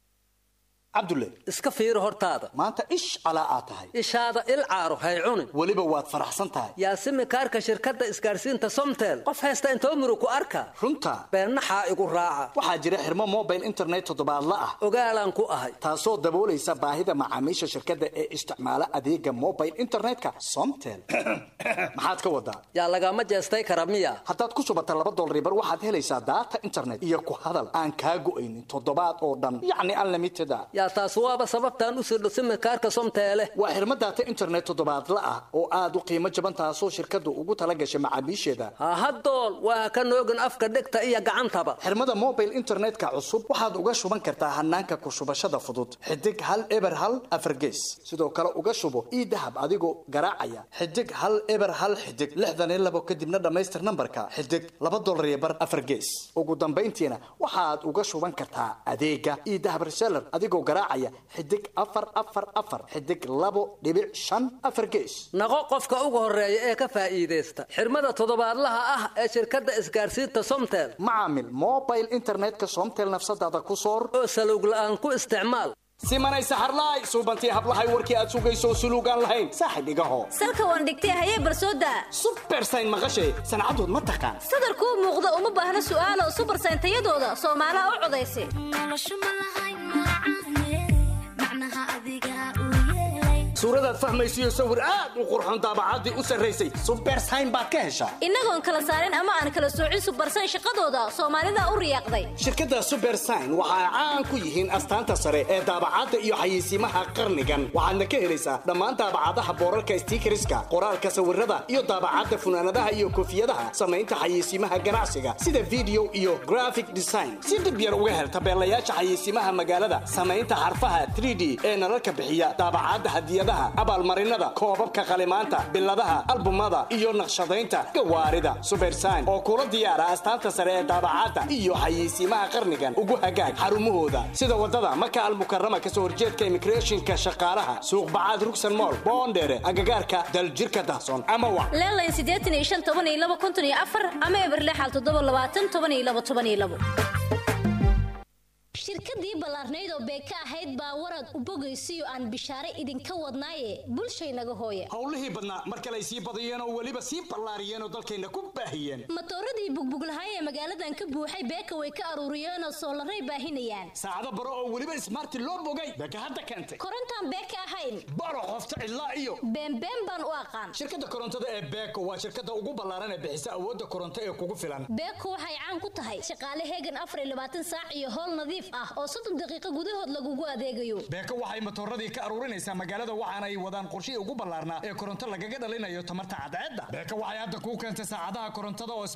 cabdulle iska fiiri hortaada maanta ish calaa aad tahay ishaada il caaro hay cunin weliba waad faraxsan tahay yaasimi kaarka shirkadda isgaarsiinta somtel qof haysta intoo murug ku arka runta beennaxaa igu raaca waxaa jira xirmo mobile internet toddobaadla ah ogaalaan ku ahay taasoo daboolaysa baahida macaamiisha shirkadda ee isticmaala adeega mobile internetka somtel maxaad ka wadaa yaa lagama jeestay kara miya haddaad ku shubata laba dolaribar waxaad helaysaa daata internet iyo ku hadal aan kaa go'aynin toddobaad oo dhan yacni unlimited a yaa taas waaba sababtaan u sirdho simikaarka somteele waa xirmo daata internet toddobaadla ah oo aad u qiimo jaban taasoo shirkaddu ugu tala gashay macaamiisheeda hahadool waa ka noogin afka dhegta iyo gacantaba xirmada mobile internetka cusub waxaad uga shuban kartaa hanaanka ku shubashada fudud xidig hal eber hal afargees sidoo kale uga shubo ii dahab adigoo garaacaya xidig hal eber hal xidig lixdan iyo labo kadibna dhammaystir nambarka xidig laba dolar iyo bar afargees ugu dambayntiina waxaad uga shuban kartaa adeega ii dahab reseller adigoo garaacaya xidig afar afar afar xidig labo dhibic shan afar gees naqo qofka ugu horeeya ee ka faa'iidaysta xirmada toddobaadlaha ah ee shirkadda isgaarsiinta somtel macaamil mobile internetka somtel nafsadaada ku soor oo salowg la'aan ku isticmaal simanay saxarlaay suubantii hablahay warkii aad sugayso suluugaan lahayn saaxib igaho salka waan dhigtay hayee barsooda subersayn maqashay sancadood ma taqaan sadarkuu muuqda uma baahna su'aalo subersayn tayadooda soomaalaha u codaysa suuradaad fahmaysiyo sawir aad u qurxoon daabacaddii u sarraysay subersayn baad ka heshaa innagoon kala saarin ama aan kala soocin subersayn shaqadooda soomaalida u riyaaqday shirkadda subersayn waxa ay caan ku yihiin astaanta sare ee daabacadda iyo xayeysiimaha qarnigan waxaadna ka helaysaa dhammaan daabacadaha boorarka stiikariska qoraalka sawirada iyo daabacadda funaanadaha iyo koofiyadaha samaynta xayeysiimaha ganacsiga sida video iyo graphic design si dhib yar uga hel tabeelayaasha xayeysiimaha magaalada samaynta xarfaha 3d ee nalalka bixiya daabacadda hadiyadaha abaalmarinada koobabka qalimaanta biladaha albumada iyo naqshadaynta gawaarida subersayn oo kula diyaara astaanta sare ee daabacadda iyo xayeysiimaha qarnigan ugu hagaag xarumahooda sida wadada maka almukarama kasoo horjeedka immigrationka shaqaalaha suuq bacaad rugsan mool boondheere agagaarka daljirka dahsoon ama wa leelayn siddeetan iyo shan toban iyo laba konton iyo afar ama eberlexal toddoba labaatan toban iyo laba toban iyo labo shirkadii ballaarnayd oo beeka ahayd baa warad u bogaysiyo aan bishaare idinka wadnaaye bulshaynaga hooya howlihii badnaa mar kale ay sii badiyeen oo weliba sii ballaariyeen oo dalkayna ku baahiyeen matooradii bugbuglahay ee magaaladan ka buuxay beeka way ka aruuriyeen oo soolaray baahinayaan saacado baro oo weliba ismaarti loo bogay beeka hadda keentay korontaan beeka ahayn baro qofta cidlaa iyo beenbeen baan u aqaan shirkadda korontada ee beeko waa shirkadda ugu ballaaran ee bixisa awoodda koronto ee kugu filan beeko waxay caan ku tahay shaqaale heegan afar iyo labaatan saac iyo howl nadiif ah oo soddon daqiiqo gudahood lagugu adeegayo beeko waxay matooradii ka aruurinaysaa magaalada waxaana ay wadaan qorshihii ugu ballaarnaa ee koronto lagaga dhalinayo tamarta cadceedda beeko waxay hadda kuu keentay saacadaha korontada oo smart ah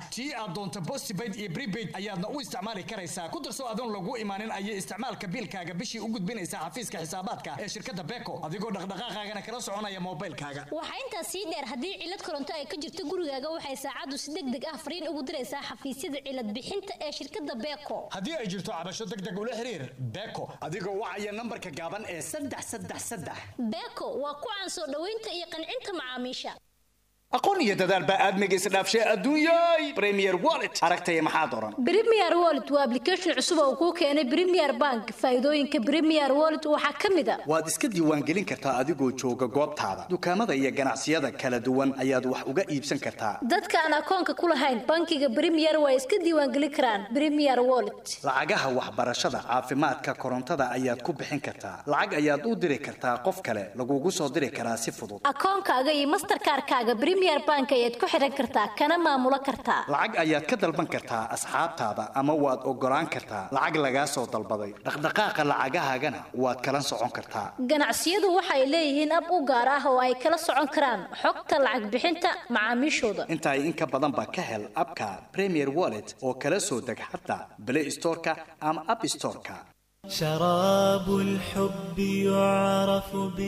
tii aad doonto postpaid iyo prepaid ayaadna u isticmaali karaysaa ku darso adoon lagu imaanin ayay isticmaalka biilkaaga bishii u gudbinaysaa xafiiska xisaabaadka ee shirkadda beeko adigoo dhaqdhaqaaqaagana kala soconaya moobilkaaga waxaa intaas sii dheer haddii cilad koronto ay ka jirto gurigaaga waxay saacaddu si deg deg ah fariin ugu diraysaa xafiisyada cilad bixinta ee shirkadda beeko haddii ay jirto cabasho deg deg ula xiriir beeko adigoo wacaya nambarka gaaban ee saddex saddex saddex beeko waa ku caan soo dhoweynta iyo qancinta macaamiisha aqoon iyo dadaal baa aadmiga isdhaafshay adduunyay premier wallet aragtaya maxaad oran Premier Wallet waa application cusub oo kuu keenay Premier Bank. Faa'iidooyinka Premier Wallet waxaa ka mid ah waad iska diiwaangelin kartaa adigoo jooga goobtaada dukaamada iyo ganacsiyada kala duwan ayaad wax uga iibsan kartaa dadka aan akoonka ku lahayn bankiga Premier waa iska diiwaangelin karaan Premier Wallet. lacagaha waxbarashada caafimaadka korontada ayaad ku bixin kartaa lacag ayaad u diri kartaa qof kale lagugu soo diri karaa si fudud Akoonkaaga iyo Mastercard-kaaga Premier Bank ayaad ku xiran kartaa kana maamulo kartaa. lacag ayaad ka dalban kartaa asxaabtaada ama waad ogolaan kartaa lacag lagaa soo dalbaday dhaqdhaqaaqa lacagahaagana waad kala socon kartaa Ganacsiyadu waxay leeyihiin ab u gaar ah oo ay kala socon karaan xogta lacag bixinta macaamiishooda. intaa in ka badan ba ka hel abka premier wallet oo kala soo deg xataa play storeka ama app storeka شراب الحب يعرف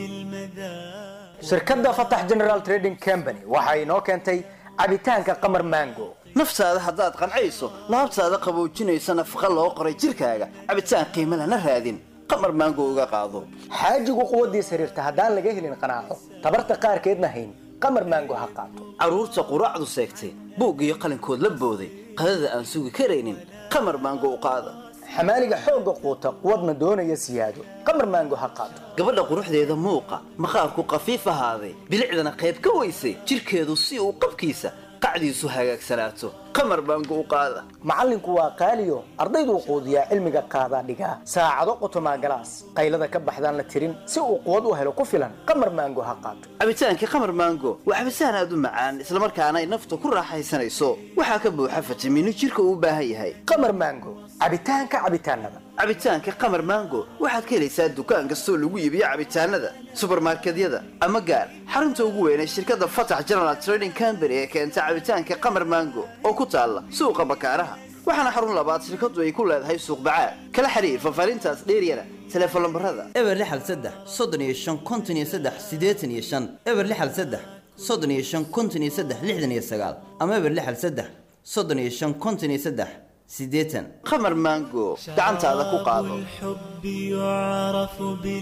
بالمذاق shirkadda fatax general trading company waxa inoo keentay cabitaanka qamar mango naftaada haddaad qancayso laabtaada qaboojinaysa nafaqa loo qoray jirkaaga cabitaan qiimo lana raadin qamar maango uga qaado xaajigu quwaddiis xiriirta haddaan laga helin qanaaco tabarta qaarkeedna hayn qamar mango ha qaato carruurta quraacdu seegtay buug iyo qalinkood la booday qadada aan sugi karaynin qamar maango u qaada xamaaliga xoogga quuta quwadna doonaya siyaado qamar mango ha qaato gabadha quruxdeeda muuqa maqaarku qafiif ahaaday bilicdana qayb ka weysay jirkeedu si uu qabkiisa qacdiisu hagaagsanaato qamar baangu u qaada macallinku waa qaaliyo ardayduu quudiyaa cilmiga qaadaa dhigaa saacado qotomaa galaas qaylada ka baxdaan la tirin si uu quwad u helo ku filan qamar maango ha qaato cabitaankii qamar maango waa cabitaan aad u macaan islamarkaana ay nafta ku raaxaysanayso waxaa ka buuxa fitamiino jirka uu u baahan yahay qamar maango cabitaanka cabitaanada cabitaanka qamar maango waxaad ka helaysaa dukaan kastoo lagu iibiyo cabitaanada subarmarkedyada ama gaar xarunta ugu weyn ee shirkadda fatax general trading company ee keenta cabitaanka qamar maango oo ku taalla suuqa bakaaraha waxaana xarun labaad shirkadu ay ku leedahay suuq bacaad kala xiriir fafaarintaas dheeryana telefoon lambarada eber lixal saddex soddon iyo shan konton iyo saddex siddeetan iyo shan eber lixal saddex soddon iyo shan konton iyo saddex lixdan iyo sagaal ama eber lixal saddex soddon iyo shan konton iyo saddex siddeetan qamar maango gacantaada ku qaado الحب يعرف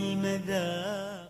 بالمذاق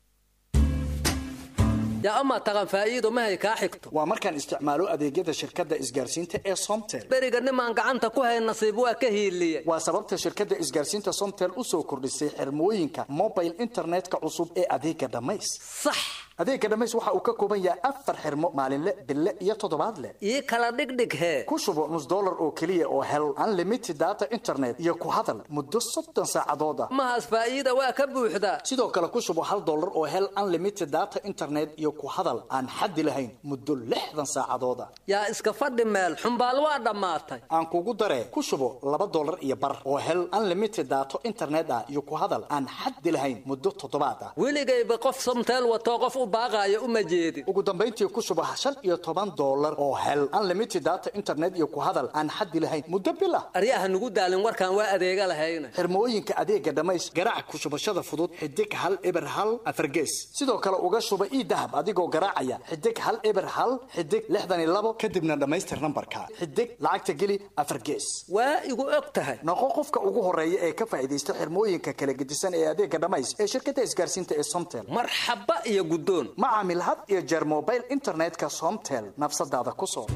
yaa amaa taqan faa'iido mahay kaa xigto waa markaan isticmaalo adeegyada shirkadda isgaarsiinta ee somtel beriga nimaan gacanta ku hayn nasiib waa ka hiiliyey waa sababta shirkadda isgaarsiinta somtel u soo kordhisay xirmooyinka mobile internetka cusub ee adeega dhammays sax adeega dhammays waxa uu ka kooban yahay afar xirmo maalinle bille iyo toddobaadle ii kala dhigdhig hee ku shubo nus dollar oo keliya oo hel unlimited data internet iyo ku hadal muddo soddon saacadooda mahaas faa'iida waa ka buuxdaa sidoo kale ku shubo hal dollar oo hel unlimited data internet iyo ku hadal aan xaddi lahayn muddo lixdan saacadooda yaa iska fadhi meel xumbaal waa dhammaatay aan kugu daree ku shubo laba dollar iyo bar oo hel unlimited data internet ah iyo ku hadal aan xaddi lahayn muddo toddobaad ah weligayba qof somteel watoo qof u baaqaayo uma jeedin ugu dambayntii ku shubo shan iyo toban dollar oo hel unlimited data internet iyo ku hadal aan xaddi lahayn muddo bil ah aryaha nugu daalin warkaan waa adeega lahayna xirmooyinka adeega dhammays garaac ku shubashada fudud xidig hal eber hal afargees sidoo kale uga shuba ii dahab adigoo garaacaya xidig hal eber hal xidig lixdan iyo labo kadibna dhammaystir nambarka xidig lacagta geli afargees waa igu og tahay noqo qofka ugu horeeya ee ka faa'iidaysta xirmooyinka kala gedisan ee adeega dhammays ee shirkadda isgaarsiinta ee somtel marxaba iyo guddoon ma caamil had iyo jeer mobile internetka somtel nafsadaada ku soo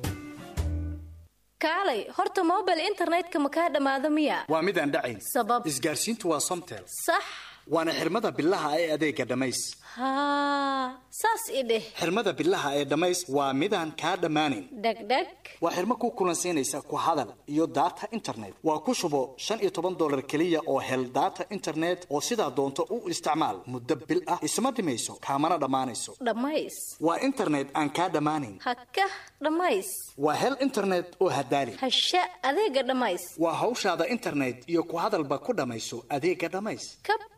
kaalay horta mobile internetka ma kaa dhammaado miya waa midaan dhacayn sabab isgaarsiintu waa somtel sax waana xirmada bilaha ee adeega dhammays haa saas i dheh xirmada bilaha ee dhammays waa midaan kaa dhammaanayn dhegdheg waa xirmo ku kulansiinaysa ku hadal iyo data internet waa ku shubo shan iyo toban dollar keliya oo hel data internet oo sidaa doonto u isticmaal muddo bil ah isma dhimayso kaamana dhammaanayso dhammays waa internet aan kaa dhammaanayn hakah dhammays waa hel internet oo hadaali hasha adeega dhammays waa hawshaada internet iyo ku hadalba ku dhammayso adeega dhammays ka bax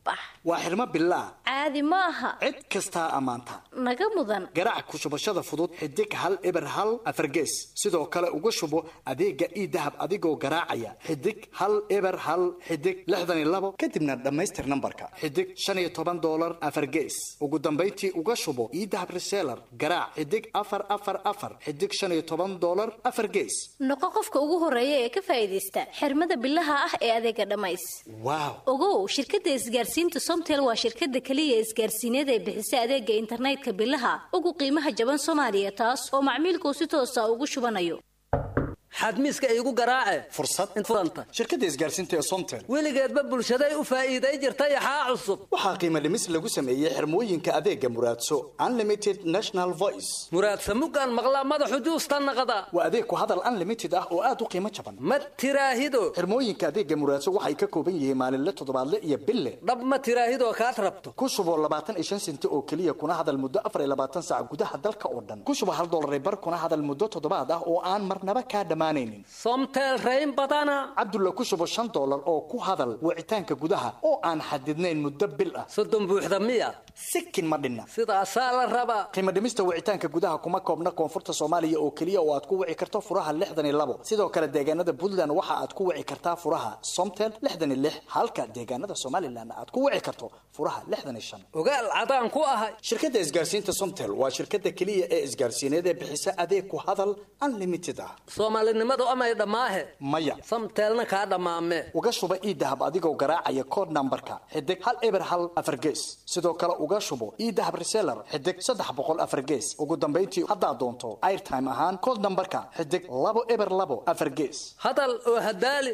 waa xirmo billaah caadi ma aha cid kastaa ammaanta naga mudan garaac ku shubashada fudud xidig hal eber hal afargees sidoo kale uga shubo adeega ii dahab adigoo garaacaya xidig hal eber hal xidig lixdan iyo labo kadibna dhammaystir nambarka xidig shan iyo toban doolar afargees ugu dambayntii uga shubo ii dahab reseller garaac xidig afar afar afar xidig shan iyo toban doolar afar gees noqo qofka ugu horeeya ee ka faa'iidaysta xirmada billaha ah ee adeega dhammays waaw ogow shirkadda isgaarsiinta somtel waa shirkadda keliya isgaarsiineed ee bixisa adeega internetka billaha ugu qiimaha jaban soomaaliya taas oo macmiilku si toosa ugu shubanayo xadmiiska iigu garaace fursad furanta shirkadda isgaarsiinta ee somtel weligeedba bulshaday u faa'iiday jirta yaxaa cusub waxaa qiimo dhimis lagu sameeyey xirmooyinka adeega muraadso unlimited national voice muraadsa mugaan maqlaa madaxu juusta naqda waa adeeg ku hadal unlimited ah oo aad u qiimo jaban ma tiraahido xirmooyinka adeega muraadso waxay ka kooban yihiin maalinle toddobaadle iyo bille dhab ma tiraahidoo kaad rabto ku shubo labaatan iyo shan senti oo keliya kuna hadal muddo afar iyo labaatan saac gudaha dalka oo dhan ku shubo hal dollar bar kuna hadal muddo toddobaad ah oo aan marnaba kaa dhammaanaynin somtel rayn badana cabdulla ku shubo shan dollar oo ku hadal wicitaanka gudaha oo aan xadidnayn muddo bil ah soddon buuxda miya sikin ma dhinna sidaasaa la rabaa qiimo dhimista wicitaanka gudaha kuma koobna koonfurta soomaaliya oo keliya oo aad ku wici karto furaha lixdan iyo labo sidoo kale deegaanada puntland waxa aad ku wici kartaa furaha somtel lixdan iyo lix halka deegaanada somalilan aad ku wici karto furaha lixdan iyo shan ogaal cadaan ku ahay shirkadda isgaarsiinta somtel waa shirkadda keliya ee isgaarsiineed ee bixisa adeeg ku hadal unlimited ah soomaalinimadu amay dhammaahe maya samteelna kaa dhammaame uga shuba ii dahab adigoo garaacaya kood nambarka xidig hal eber hal afar gees sidoo kale uga shubo ii dahab reseller xidig saddex boqol afar gees ugu dambayntii haddaad doonto airtime ahaan kood nambarka xidig labo eber labo afar gees hadal oo hadaali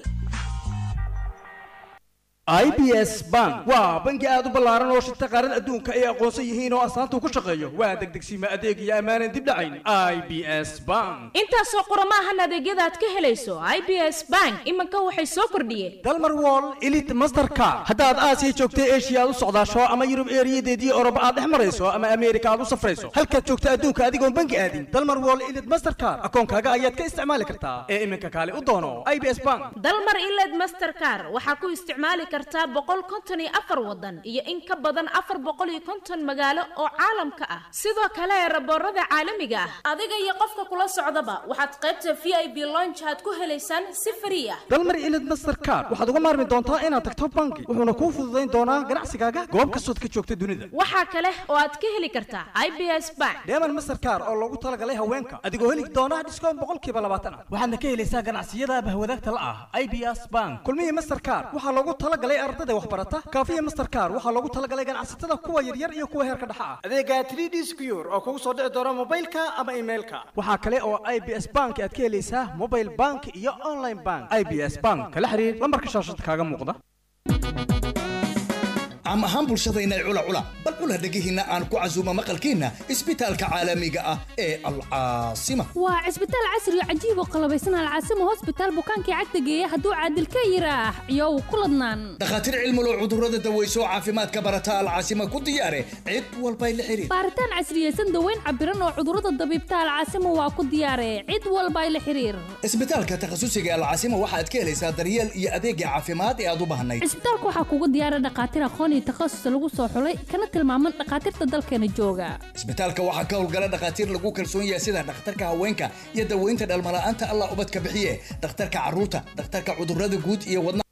i b s bank waa bangi aad u ballaaran oo shirta qaarada adduunka ay aqoonsan yihiin oo astaanta ku shaqeeyo waa degdegsiima adeeg iyo ammaanan dib dhacayn i b s bank intaasoo qurama ahan adeegyada aad ka helayso i b s bank iminka waxay soo kordhiyeen dalmar wall elite masterka haddaad aasiya joogta eshiya aad u socdaasho ama yurub eeriyadeedii oroba aad dhex marayso ama ameerika aad u safrayso halkaad joogta adduunka adigoon bangi aadin dalmar wall elite mastercard akoonkaaga ayaad ka isticmaali kartaa ee iminka kaale u doono i b s bank dalmar iled mastercar waxaa ku isticmaali kartaa boqol konton iyo afar wadan iyo in ka badan afar boqol iyo konton magaalo oo caalamka ah sidoo kale raboorada caalamiga ah adiga iyo qofka kula socdaba waxaad qaybta v i b lonch aad ku helaysaan si frii ah dalmar ilid mastercard waxaad uga maarmi doontaa inaad tagto bangi wuxuuna kuu fududayn doonaa ganacsigaaga goob kastood ka joogta dunida waxaa kale oo aad ka heli kartaa i b s bank deeman mastercard oo loogu talagalay haweenka adigoo heli doona dhiskoon boqolkiiba labaatan ah waxaadna ka helaysaa ganacsiyada bahwadaagta la ah i b s bank kulmihii mastercard waxaa loogu talagalay ardada waxbarata kaafiya mastercard waxaa loogu talagalay ganacsatada kuwa yaryar iyo kuwa heerka dhexa ah adeega 3d secure oo kugu soo dhici doona mobilka ama emailka waxaa kale oo i b s bank aad ka helaysaa mobile bank iyo online bank i b s bank kala xiriir lambarka shaashada kaaga muuqda caam ahaan bulshadayna cula cula bal cula dhegihiinna aan ku casuumo maqalkiinna isbitaalka caalamiga ah ee alcaasima waa cisbitaal casri oo cajiib oo qalabaysan alcaasima hosbitaal bukaankii cagta geeya hadduu caadil ka yiraax iyow ku ladnaan dhakhaatiir cilmulo cudurrada daweyso caafimaadka barata alcaasima ku diyaare cid walbay la xiriir baaritaan casriyeysan daweyn cabiran oo cudurrada dabiibta alcaasima waa ku diyaare cid walbay la xiriir isbitaalka takhasusiga alcaasima waxaad ka helaysaa daryeel iyo adeegga caafimaad ee aad u baahnayd cisbitaalka waxaa kugu diyaara dhakhaatiir aqoon iyo takhasus lagu soo xulay kana tilmaaman dhakhaatiirta dalkeena jooga isbitaalka waxaa ka howlgala dhakhaatiir lagu kalsoon yahay sida dhakhtarka haweenka iyo daweynta dhalmala'aanta allah ubadka bixiye dhakhtarka carruurta dhakhtarka cudurrada guud iyo wadna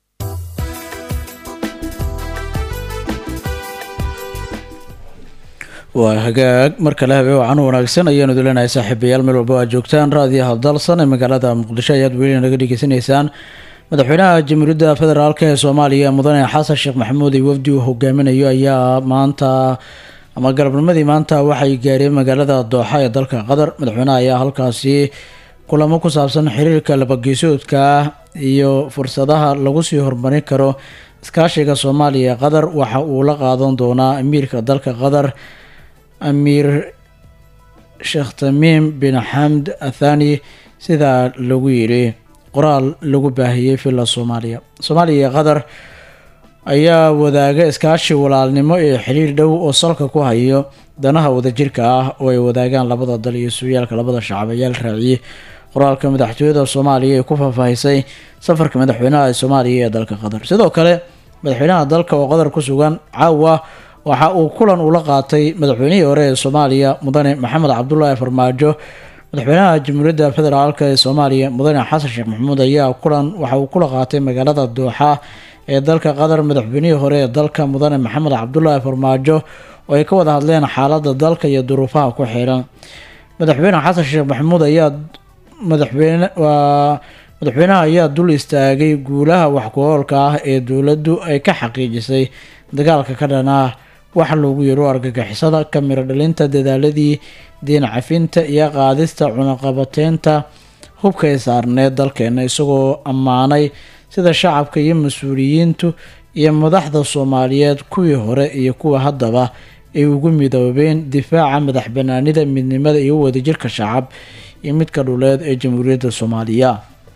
waa hagaag mar kale habe wacan wanaagsan ayaanu dulenahay saaxiibayaal meel walba aad joogtaan raadiyaha dalsan ee magaalada muqdisho ayaad weli naga dhegeysanaysaan madaxweynaha jamhuuriyadda federaalk ee soomaaliya mudane xasan sheekh maxamuud iyo wafdi uu hogaaminayo ayaa maanta ama galabnimadii maanta waxay gaareen magaalada dooxa ee dalka qatar madaxweynaha ayaa halkaasi kulamo ku saabsan xiriirka labageesoodka iyo fursadaha lagu sii horumarin karo iskaashiga soomaaliya ee qatar waxa uu la qaadan doonaa amiirka dalka qatar amiir sheekh tamiim bin xamd athani sidaa lagu yidhi qoraal lagu baahiyey villa soomaaliya soomaaliya iyo qatar ayaa wadaaga iskaashi walaalnimo ee xiriir dhow oo salka ku hayo danaha wadajirka ah oo ay wadaagaan labada dal iyo sugayaalka labada shacab ayaa la raaciyey qoraalka madaxtooyada soomaaliya ee ku faahfaahisay safarka madaxweynaha ee soomaaliya ee dalka qatar sidoo kale madaxweynaha dalka oo qadar ku sugan caawa waxa uu kulan ula qaatay madaxweynihii hore ee soomaaliya mudane maxamed cabdulaahi farmaajo madaxweynaha jamhuuriyadda federaalk ee soomaaliya mudane xasan sheekh maxamuud ayaa kulan waxa uu kula qaatay magaalada dooxa ee dalka qatar madaxweynihii hore ee dalka mudane maxamed cabdulaahi farmaajo oo ay ka wada hadleen xaalada dalka iyo duruufaha ku xiran madaxweyne xasan sheekh maxamuud ayaa madaxweyne waa madaxweynaha ayaa dul istaagay guulaha waxku-oolka ah ee dowladdu ay ka xaqiijisay dagaalka ka dhan ah waxa loogu yeero argagixisada ka miro dhalinta dadaaladii diin cafinta iyo qaadista cunaqabateynta hubka ay saarneed dalkeena isagoo ammaanay sida shacabka iyo mas-uuliyiintu iyo madaxda soomaaliyeed kuwii hore iyo kuwa haddaba ay ugu midoobeen difaaca madax banaanida midnimada iyo wadajirka shacab iyo midka dhuleed ee jamhuuriyadda soomaaliya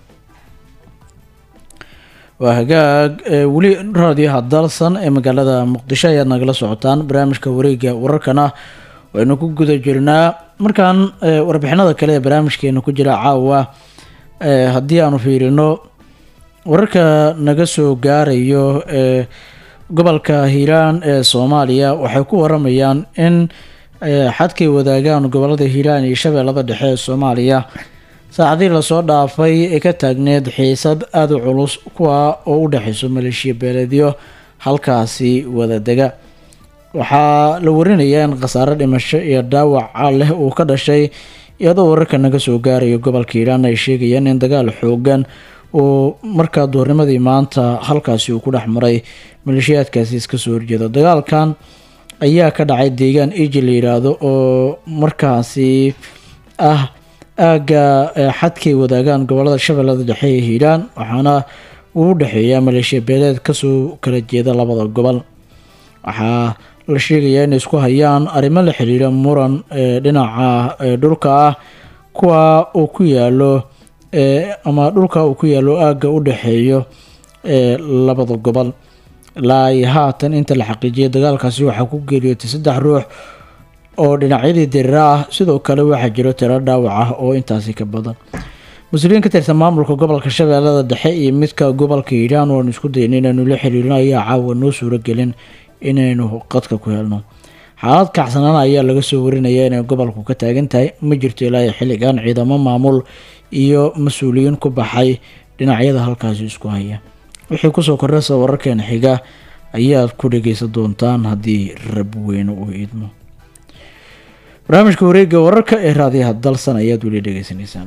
waa hagaag weli raadiyaha dalsan ee magaalada muqdisho ayaad nagala socotaan barnaamijka wareega wararkana waynu ku guda jirnaa markaan warbixinada kale ee barnaamijkeena ku jira caawa haddii aanu fiirino wararka naga soo gaarayo ee gobolka hiiraan ee soomaaliya waxay ku waramayaan in xadkay wadaagaan gobolada hiiraan iyo shabeellada dhexe ee soomaaliya saacadii lasoo dhaafay ee ka taagneed xiisad aada u culus kuwa oo u dhexeyso maleeshiya beeleedyo halkaasi wadadega waxaa la warinayaa in khasaare dhimasho iyo dhaawaca leh uu ka dhashay iyadoo wararka naga soo gaarayo gobolka hiiraan ay sheegayaan in dagaal xoogan uu markaa duurnimadii maanta halkaasi uu ku dhex maray maleeshiyaadkaasi iska soo horjeeda dagaalkan ayaa ka dhacay deegaan eji la yiraahdo oo markaasi ah aagga xadkay wadaagaan gobolada shabeellada dhexe ee hiiraan waxaana uu u dhexeeyaa maleeshiya beeleed kasoo kala jeeda labada gobol waxaa la sheegayaa inay isku hayaan arrimo la xiriira muran ee dhinaca dhulka ah kuwa uu ku yaalo ama dhulka uu ku yaalo aagga u dhexeeyo ee labada gobol ilaa iyo haatan inta la xaqiijiyay dagaalkaasi waxaa ku geeriyootay saddex ruux oo dhinacyadii dirira ah sidoo kale waxaa jiro tiro dhaawac ah oo intaasi ka badan mas-uuliyiin ka tirsan maamulka gobolka shabeellada dhexe iyo midka gobolka hiiraan oanu isku dayna inaynu la xiriirino ayaa caawa noo suuragelin inaynu qadka ku helno xaalad kacsanaan ayaa laga soo warinaya inay gobolku ka taagan tahay ma jirto ilaa iyo xilligan ciidamo maamul iyo mas-uuliyiin ku baxay dhinacyada halkaasi isku haya wixii kusoo kordhasa wararkeena xiga ayaad ku dhageysan doontaan haddii rab weyne uu idmo barnaamijka wareega wararka ee raadiyaha dalsan ayaad weli dhegeysanaysaan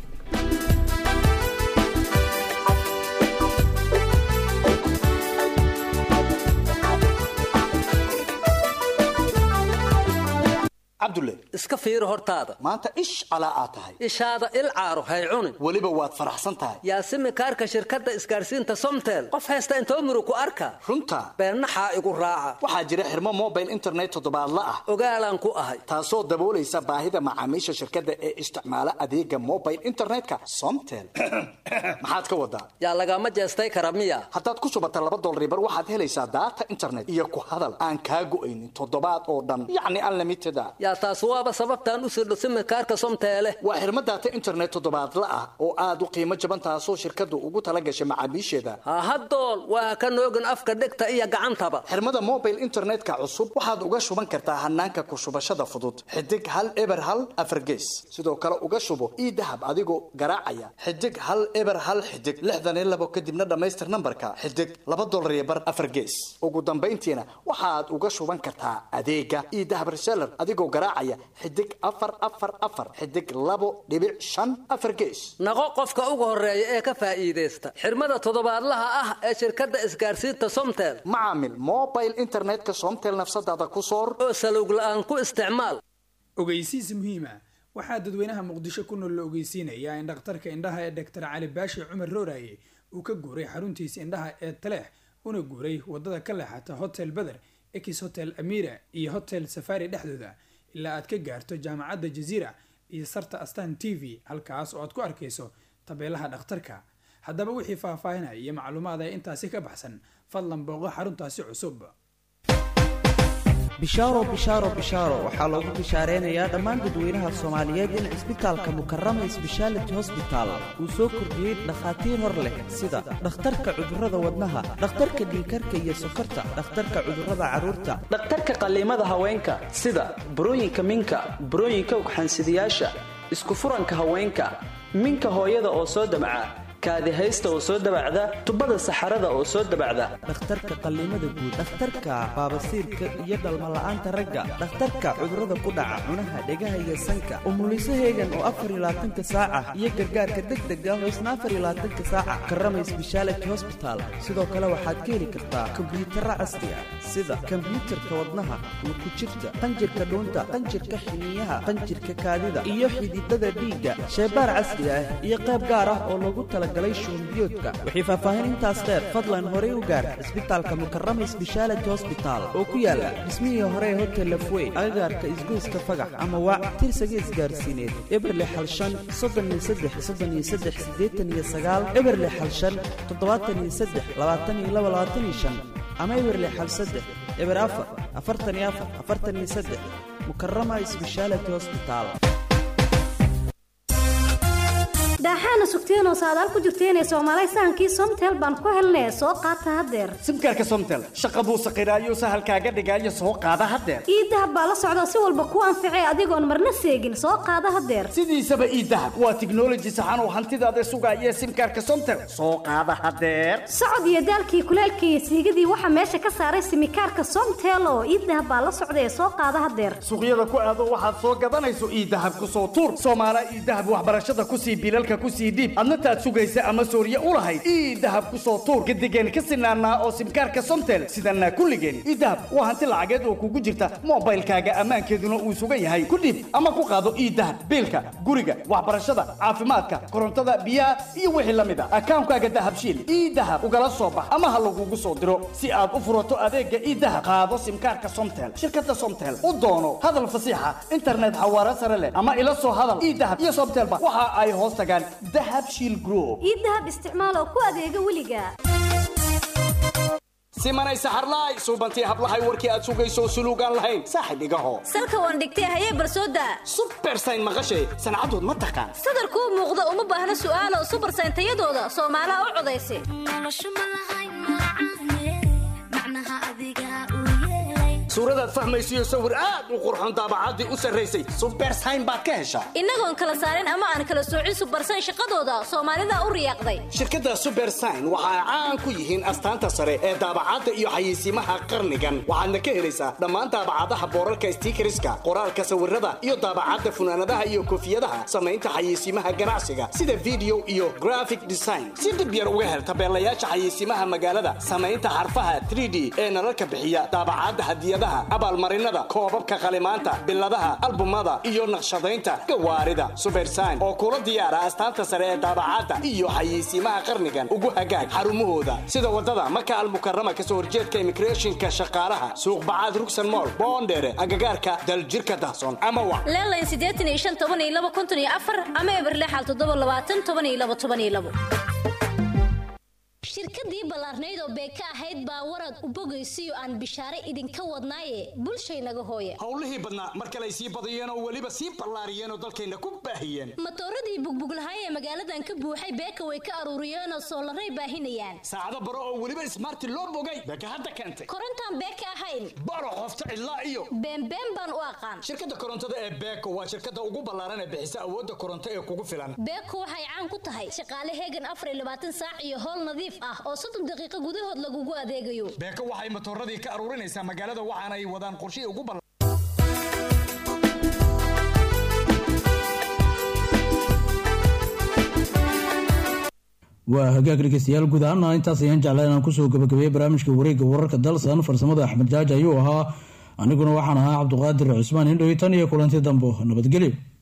cabdulle iska fiiri hortaada maanta ish calaa aad tahay ishaada il caaro hay cunin weliba waad faraxsan tahay yaasimi kaarka shirkadda isgaadhsiinta somtel qof haysta intoo murug ku arka runta beennaxaa igu raaca waxaa jira xirmo mobile internet toddobaadla ah ogaalaan ku ahay taasoo daboolaysa baahida macaamiisha shirkadda ee isticmaala adeega mobile internetka somtel maxaad ka wadaa yaa lagama jeestay kara miya haddaad ku shubata laba dolribar waxaad helaysaa daata internet iyo ku hadal aan kaa go'aynin toddobaad oo dhan yacni unlimited a yaa taas waaba sababtaan u sirdho simikaarka somteele waa xirmo daata internet toddobaadla ah oo aad u qiimo jaban taasoo shirkaddu ugu tala gashay macaamiisheeda hahadool waa ka noogin afka dhegta iyo gacantaba xirmada mobile internetka cusub waxaad uga shuban kartaa hanaanka ku shubashada fudud xidig hal eber hal afargees sidoo kale uga shubo ii dahab adigoo garaacaya xidig hal eber hal xidig lixdan iyo labo kadibna dhammaystir nambarka xidig laba dolar iyo bar afargees ugu dambayntiina waxaad uga shuban kartaa adeega ii dahab reseller adigoo garaacaya xidig afar afar afar xidig labo dhibic shan afar gees naqo qofka ugu horeeya ee ka faa'iidaysta xirmada toddobaadlaha ah ee shirkadda isgaadhsiinta somtel macaamil mobile internetka somtel nafsadaada ku soor oo salowg la'aan ku isticmaal ogeysiis muhiima waxaa dadweynaha muqdisho ku nool la ogeysiinayaa in dhakhtarka indhaha ee doctor cali baashi cumar rooraye uu ka guuray xaruntiisa indhaha ee taleex una guuray wadada ka leexata hotel beder ex hotel amira iyo hotel safari dhexdooda ilaa aad ka gaarto jaamacadda jaziira iyo sarta astan t v halkaas oo aad ku arkayso tabeelaha dhakhtarka haddaba wixii faahfaahinaya iyo macluumaad ee intaasi ka baxsan fadlan booqo xaruntaasi cusub bishaaro bishaaro bishaaro waxaa loogu bishaareynaya dhammaan dadweynaha soomaaliyeed in cisbitaalka mukarama sbeshaality hosbital uu soo kordhiyey dhakhaatiir hor leh sida dhakhtarka cudurrada wadnaha dhakhtarka dhiikarka iyo sokorta dhakhtarka cudurrada carruurta dhakhtarka qalliimada haweenka sida burooyinka minka burooyinka ugxansidayaasha isku furanka haweenka minka hooyada oo soo damca kaadihaysta oo soo dabacda tubada saxarada oo soo dabacda dhakhtarka qalliimada guud dhakhtarka baabasiirka iyo dhalmala'aanta ragga dhakhtarka cudurrada ku dhaca cunaha dhegaha iyo sanka umuliso heegan oo afar iyo labaatanka saaca iyo gargaarka degdega oo isna afar iyo labaatanka saaca karamay sbeshaality hosbital sidoo kale waxaad ka heli kartaa kombiyuutarra casri ah sida kombiyuutarka wadnaha luku jirta qanjirka dhuunta qanjirka xiniyaha qanjirka kaadida iyo xididada dhiigga sheebaar casri ah iyo qayb gaar ah oo loogu tala shuunbiyoodka wixii faahfaahin intaas dheer fadlan horey u gaar cisbitaalka mukarama sbeshaality hosbital oo ku yaala dhismihii hore ee hotel lafwey agagaarka isgoyska fagax ama waac tirsaga isgaarsiineed eberle xalshan soddon iyo saddex soddon iyo saddex siddeetan iyo sagaal eberle xalshan toddobaatan iyo saddex labaatan iyo laba labaatan iyo shan ama eberle xal saddex eber afar afartan iyo afar afartan iyo saddex mukarama sbeshaality hosbital daaxaana sugteenoo saadaal ku jirteenee soomaalay sahankii somtel baan ku helnee soo qaata haddeer simkaarka somtel shaqa buu saqiraayo sahalkaaga dhigaayo soo qaada haddeer iidahab baa la socda si walba ku anficee adigoon marna seegin soo qaada haddeer sidiisaba iidahab waa tiknoloji saxan oo hantidaada sugaaya simkaarka somtel soo qaada haddeer socod iyo daalkii kuleelkii iyo siigadii waxaa meesha ka saaray simikaarka somtel oo iidahab baa la socda ee soo qaada haddeer suuqyada ku aado waxaad soo gadanayso iidahab ku soo tuur soomaala iidahab waxbarashada kusii bilalka kusii dhiib adna taad sugaysa ama sooriye u lahayd ii dahab ku soo tuur gadigeen ka sinaanaa oo simkaarka somtel sidanaa kulligeen ii dahab waa hanti lacageed oo kugu jirta moobaylkaaga ammaankeeduna uu sugan yahay ku dhiib ama ku qaado ii dahab biilka guriga waxbarashada caafimaadka korontada biyaha iyo wixii la mid a akaankaaga dahabshiil ii dahab ugala soo bax ama ha lagugu soo diro si aad u furato adeega ii dahab qaado simkaarka somtel shirkada somtel u doono hadal fasiixa internet xawaare sare leh ama ila soo hadal ii dahab iyo somtelba waxa ay hoos tagaan dahab shiil group ii dahab isticmaal oo ku adeega weliga simanay saxarlaay suubantii hablahay warkii aad sugayso suluugaan lahayn saaxib igaho salka waan dhigtay hayee barsooda subersayn maqashay sancadood ma taqaan sadarkuu muuqda uma baahna su'aalo subersayn tayadooda soomaalaha u codaysa suuradaad fahmaysiyo sawir aad u qurxoon daabacaddii u sarraysay subersayn baad ka heshaa innagoon kala saarin ama aan kala soocin subersayn shaqadooda soomaalida u riyaaqday shirkadda subersign waxa ay caan ku yihiin astaanta sare ee daabacadda iyo xayeysiimaha qarnigan waxaadna ka helaysaa dhammaan daabacadaha boorarka stiikariska qoraalka sawirada iyo daabacadda funaanadaha iyo koofiyadaha samaynta xayeysiimaha ganacsiga sida video iyo graphic design si dib yar uga hel tabeelayaasha xayeysiimaha magaalada samaynta xarfaha 3d ee nalalka bixiya daabacadda hadiyadaha abaalmarinada koobabka qalimaanta biladaha albumada iyo naqshadaynta gawaarida subersign oo kula diyaara astaanta sare ee daabacadda iyo xayeysiimaha qarnigan ugu hagaag xarumahooda sida wadada maka almukarama kasoo horjeedka immigrationka shaqaalaha suuq bacaad rugsan mool boondheere agagaarka daljirka dahsoon ama wa leelayn siddeetan iyo shan toban iyo laba konton iyo afar ama eber lixal toddoba labaatan toban iyo laba toban iyo labo shirkadii ballaarnayd oo beeka ahayd baa warad u bogaysiyo aan bishaare idinka wadnaaye bulshaynaga hooye howlihii badnaa mar kale ay sii badiyeen oo weliba sii ballaariyeen oo dalkayna ku baahiyeen matooradii bugbuglahay ee magaaladan ka buuxay beeka way ka aruuriyeen oo soolaray baahinayaan saacado baro oo weliba ismaarti loo bogay beeka hadda keentay korontaan beeka ahayn baro qofta cidlaa iyo beenbeen baan u aqaan shirkadda korontada ee beeko waa shirkadda ugu ballaaran ee bixisa awoodda koronto ee kugu filan beeko waxay caan ku tahay shaqaale heegan afar iyo labaatan saac iyo howl nadiif ah oo soddon daqiiqo gudahood lagugu adeegayo beeko waxay matooradii ka aruurinaysaa magaalada waxaana ay wadaan qorshihii ugu ballaaran waa hagaag dhegeystayaal guud ahaana intaas ayaan jeclaa inaan kusoo gabagabeeyey barnaamijka wareegga wararka dalsan farsamada axmed jaaji ayuu ahaa aniguna waxaan ahaa cabduqaadir cusmaan indhowi tan iyo kulanti dambo nabadgelyo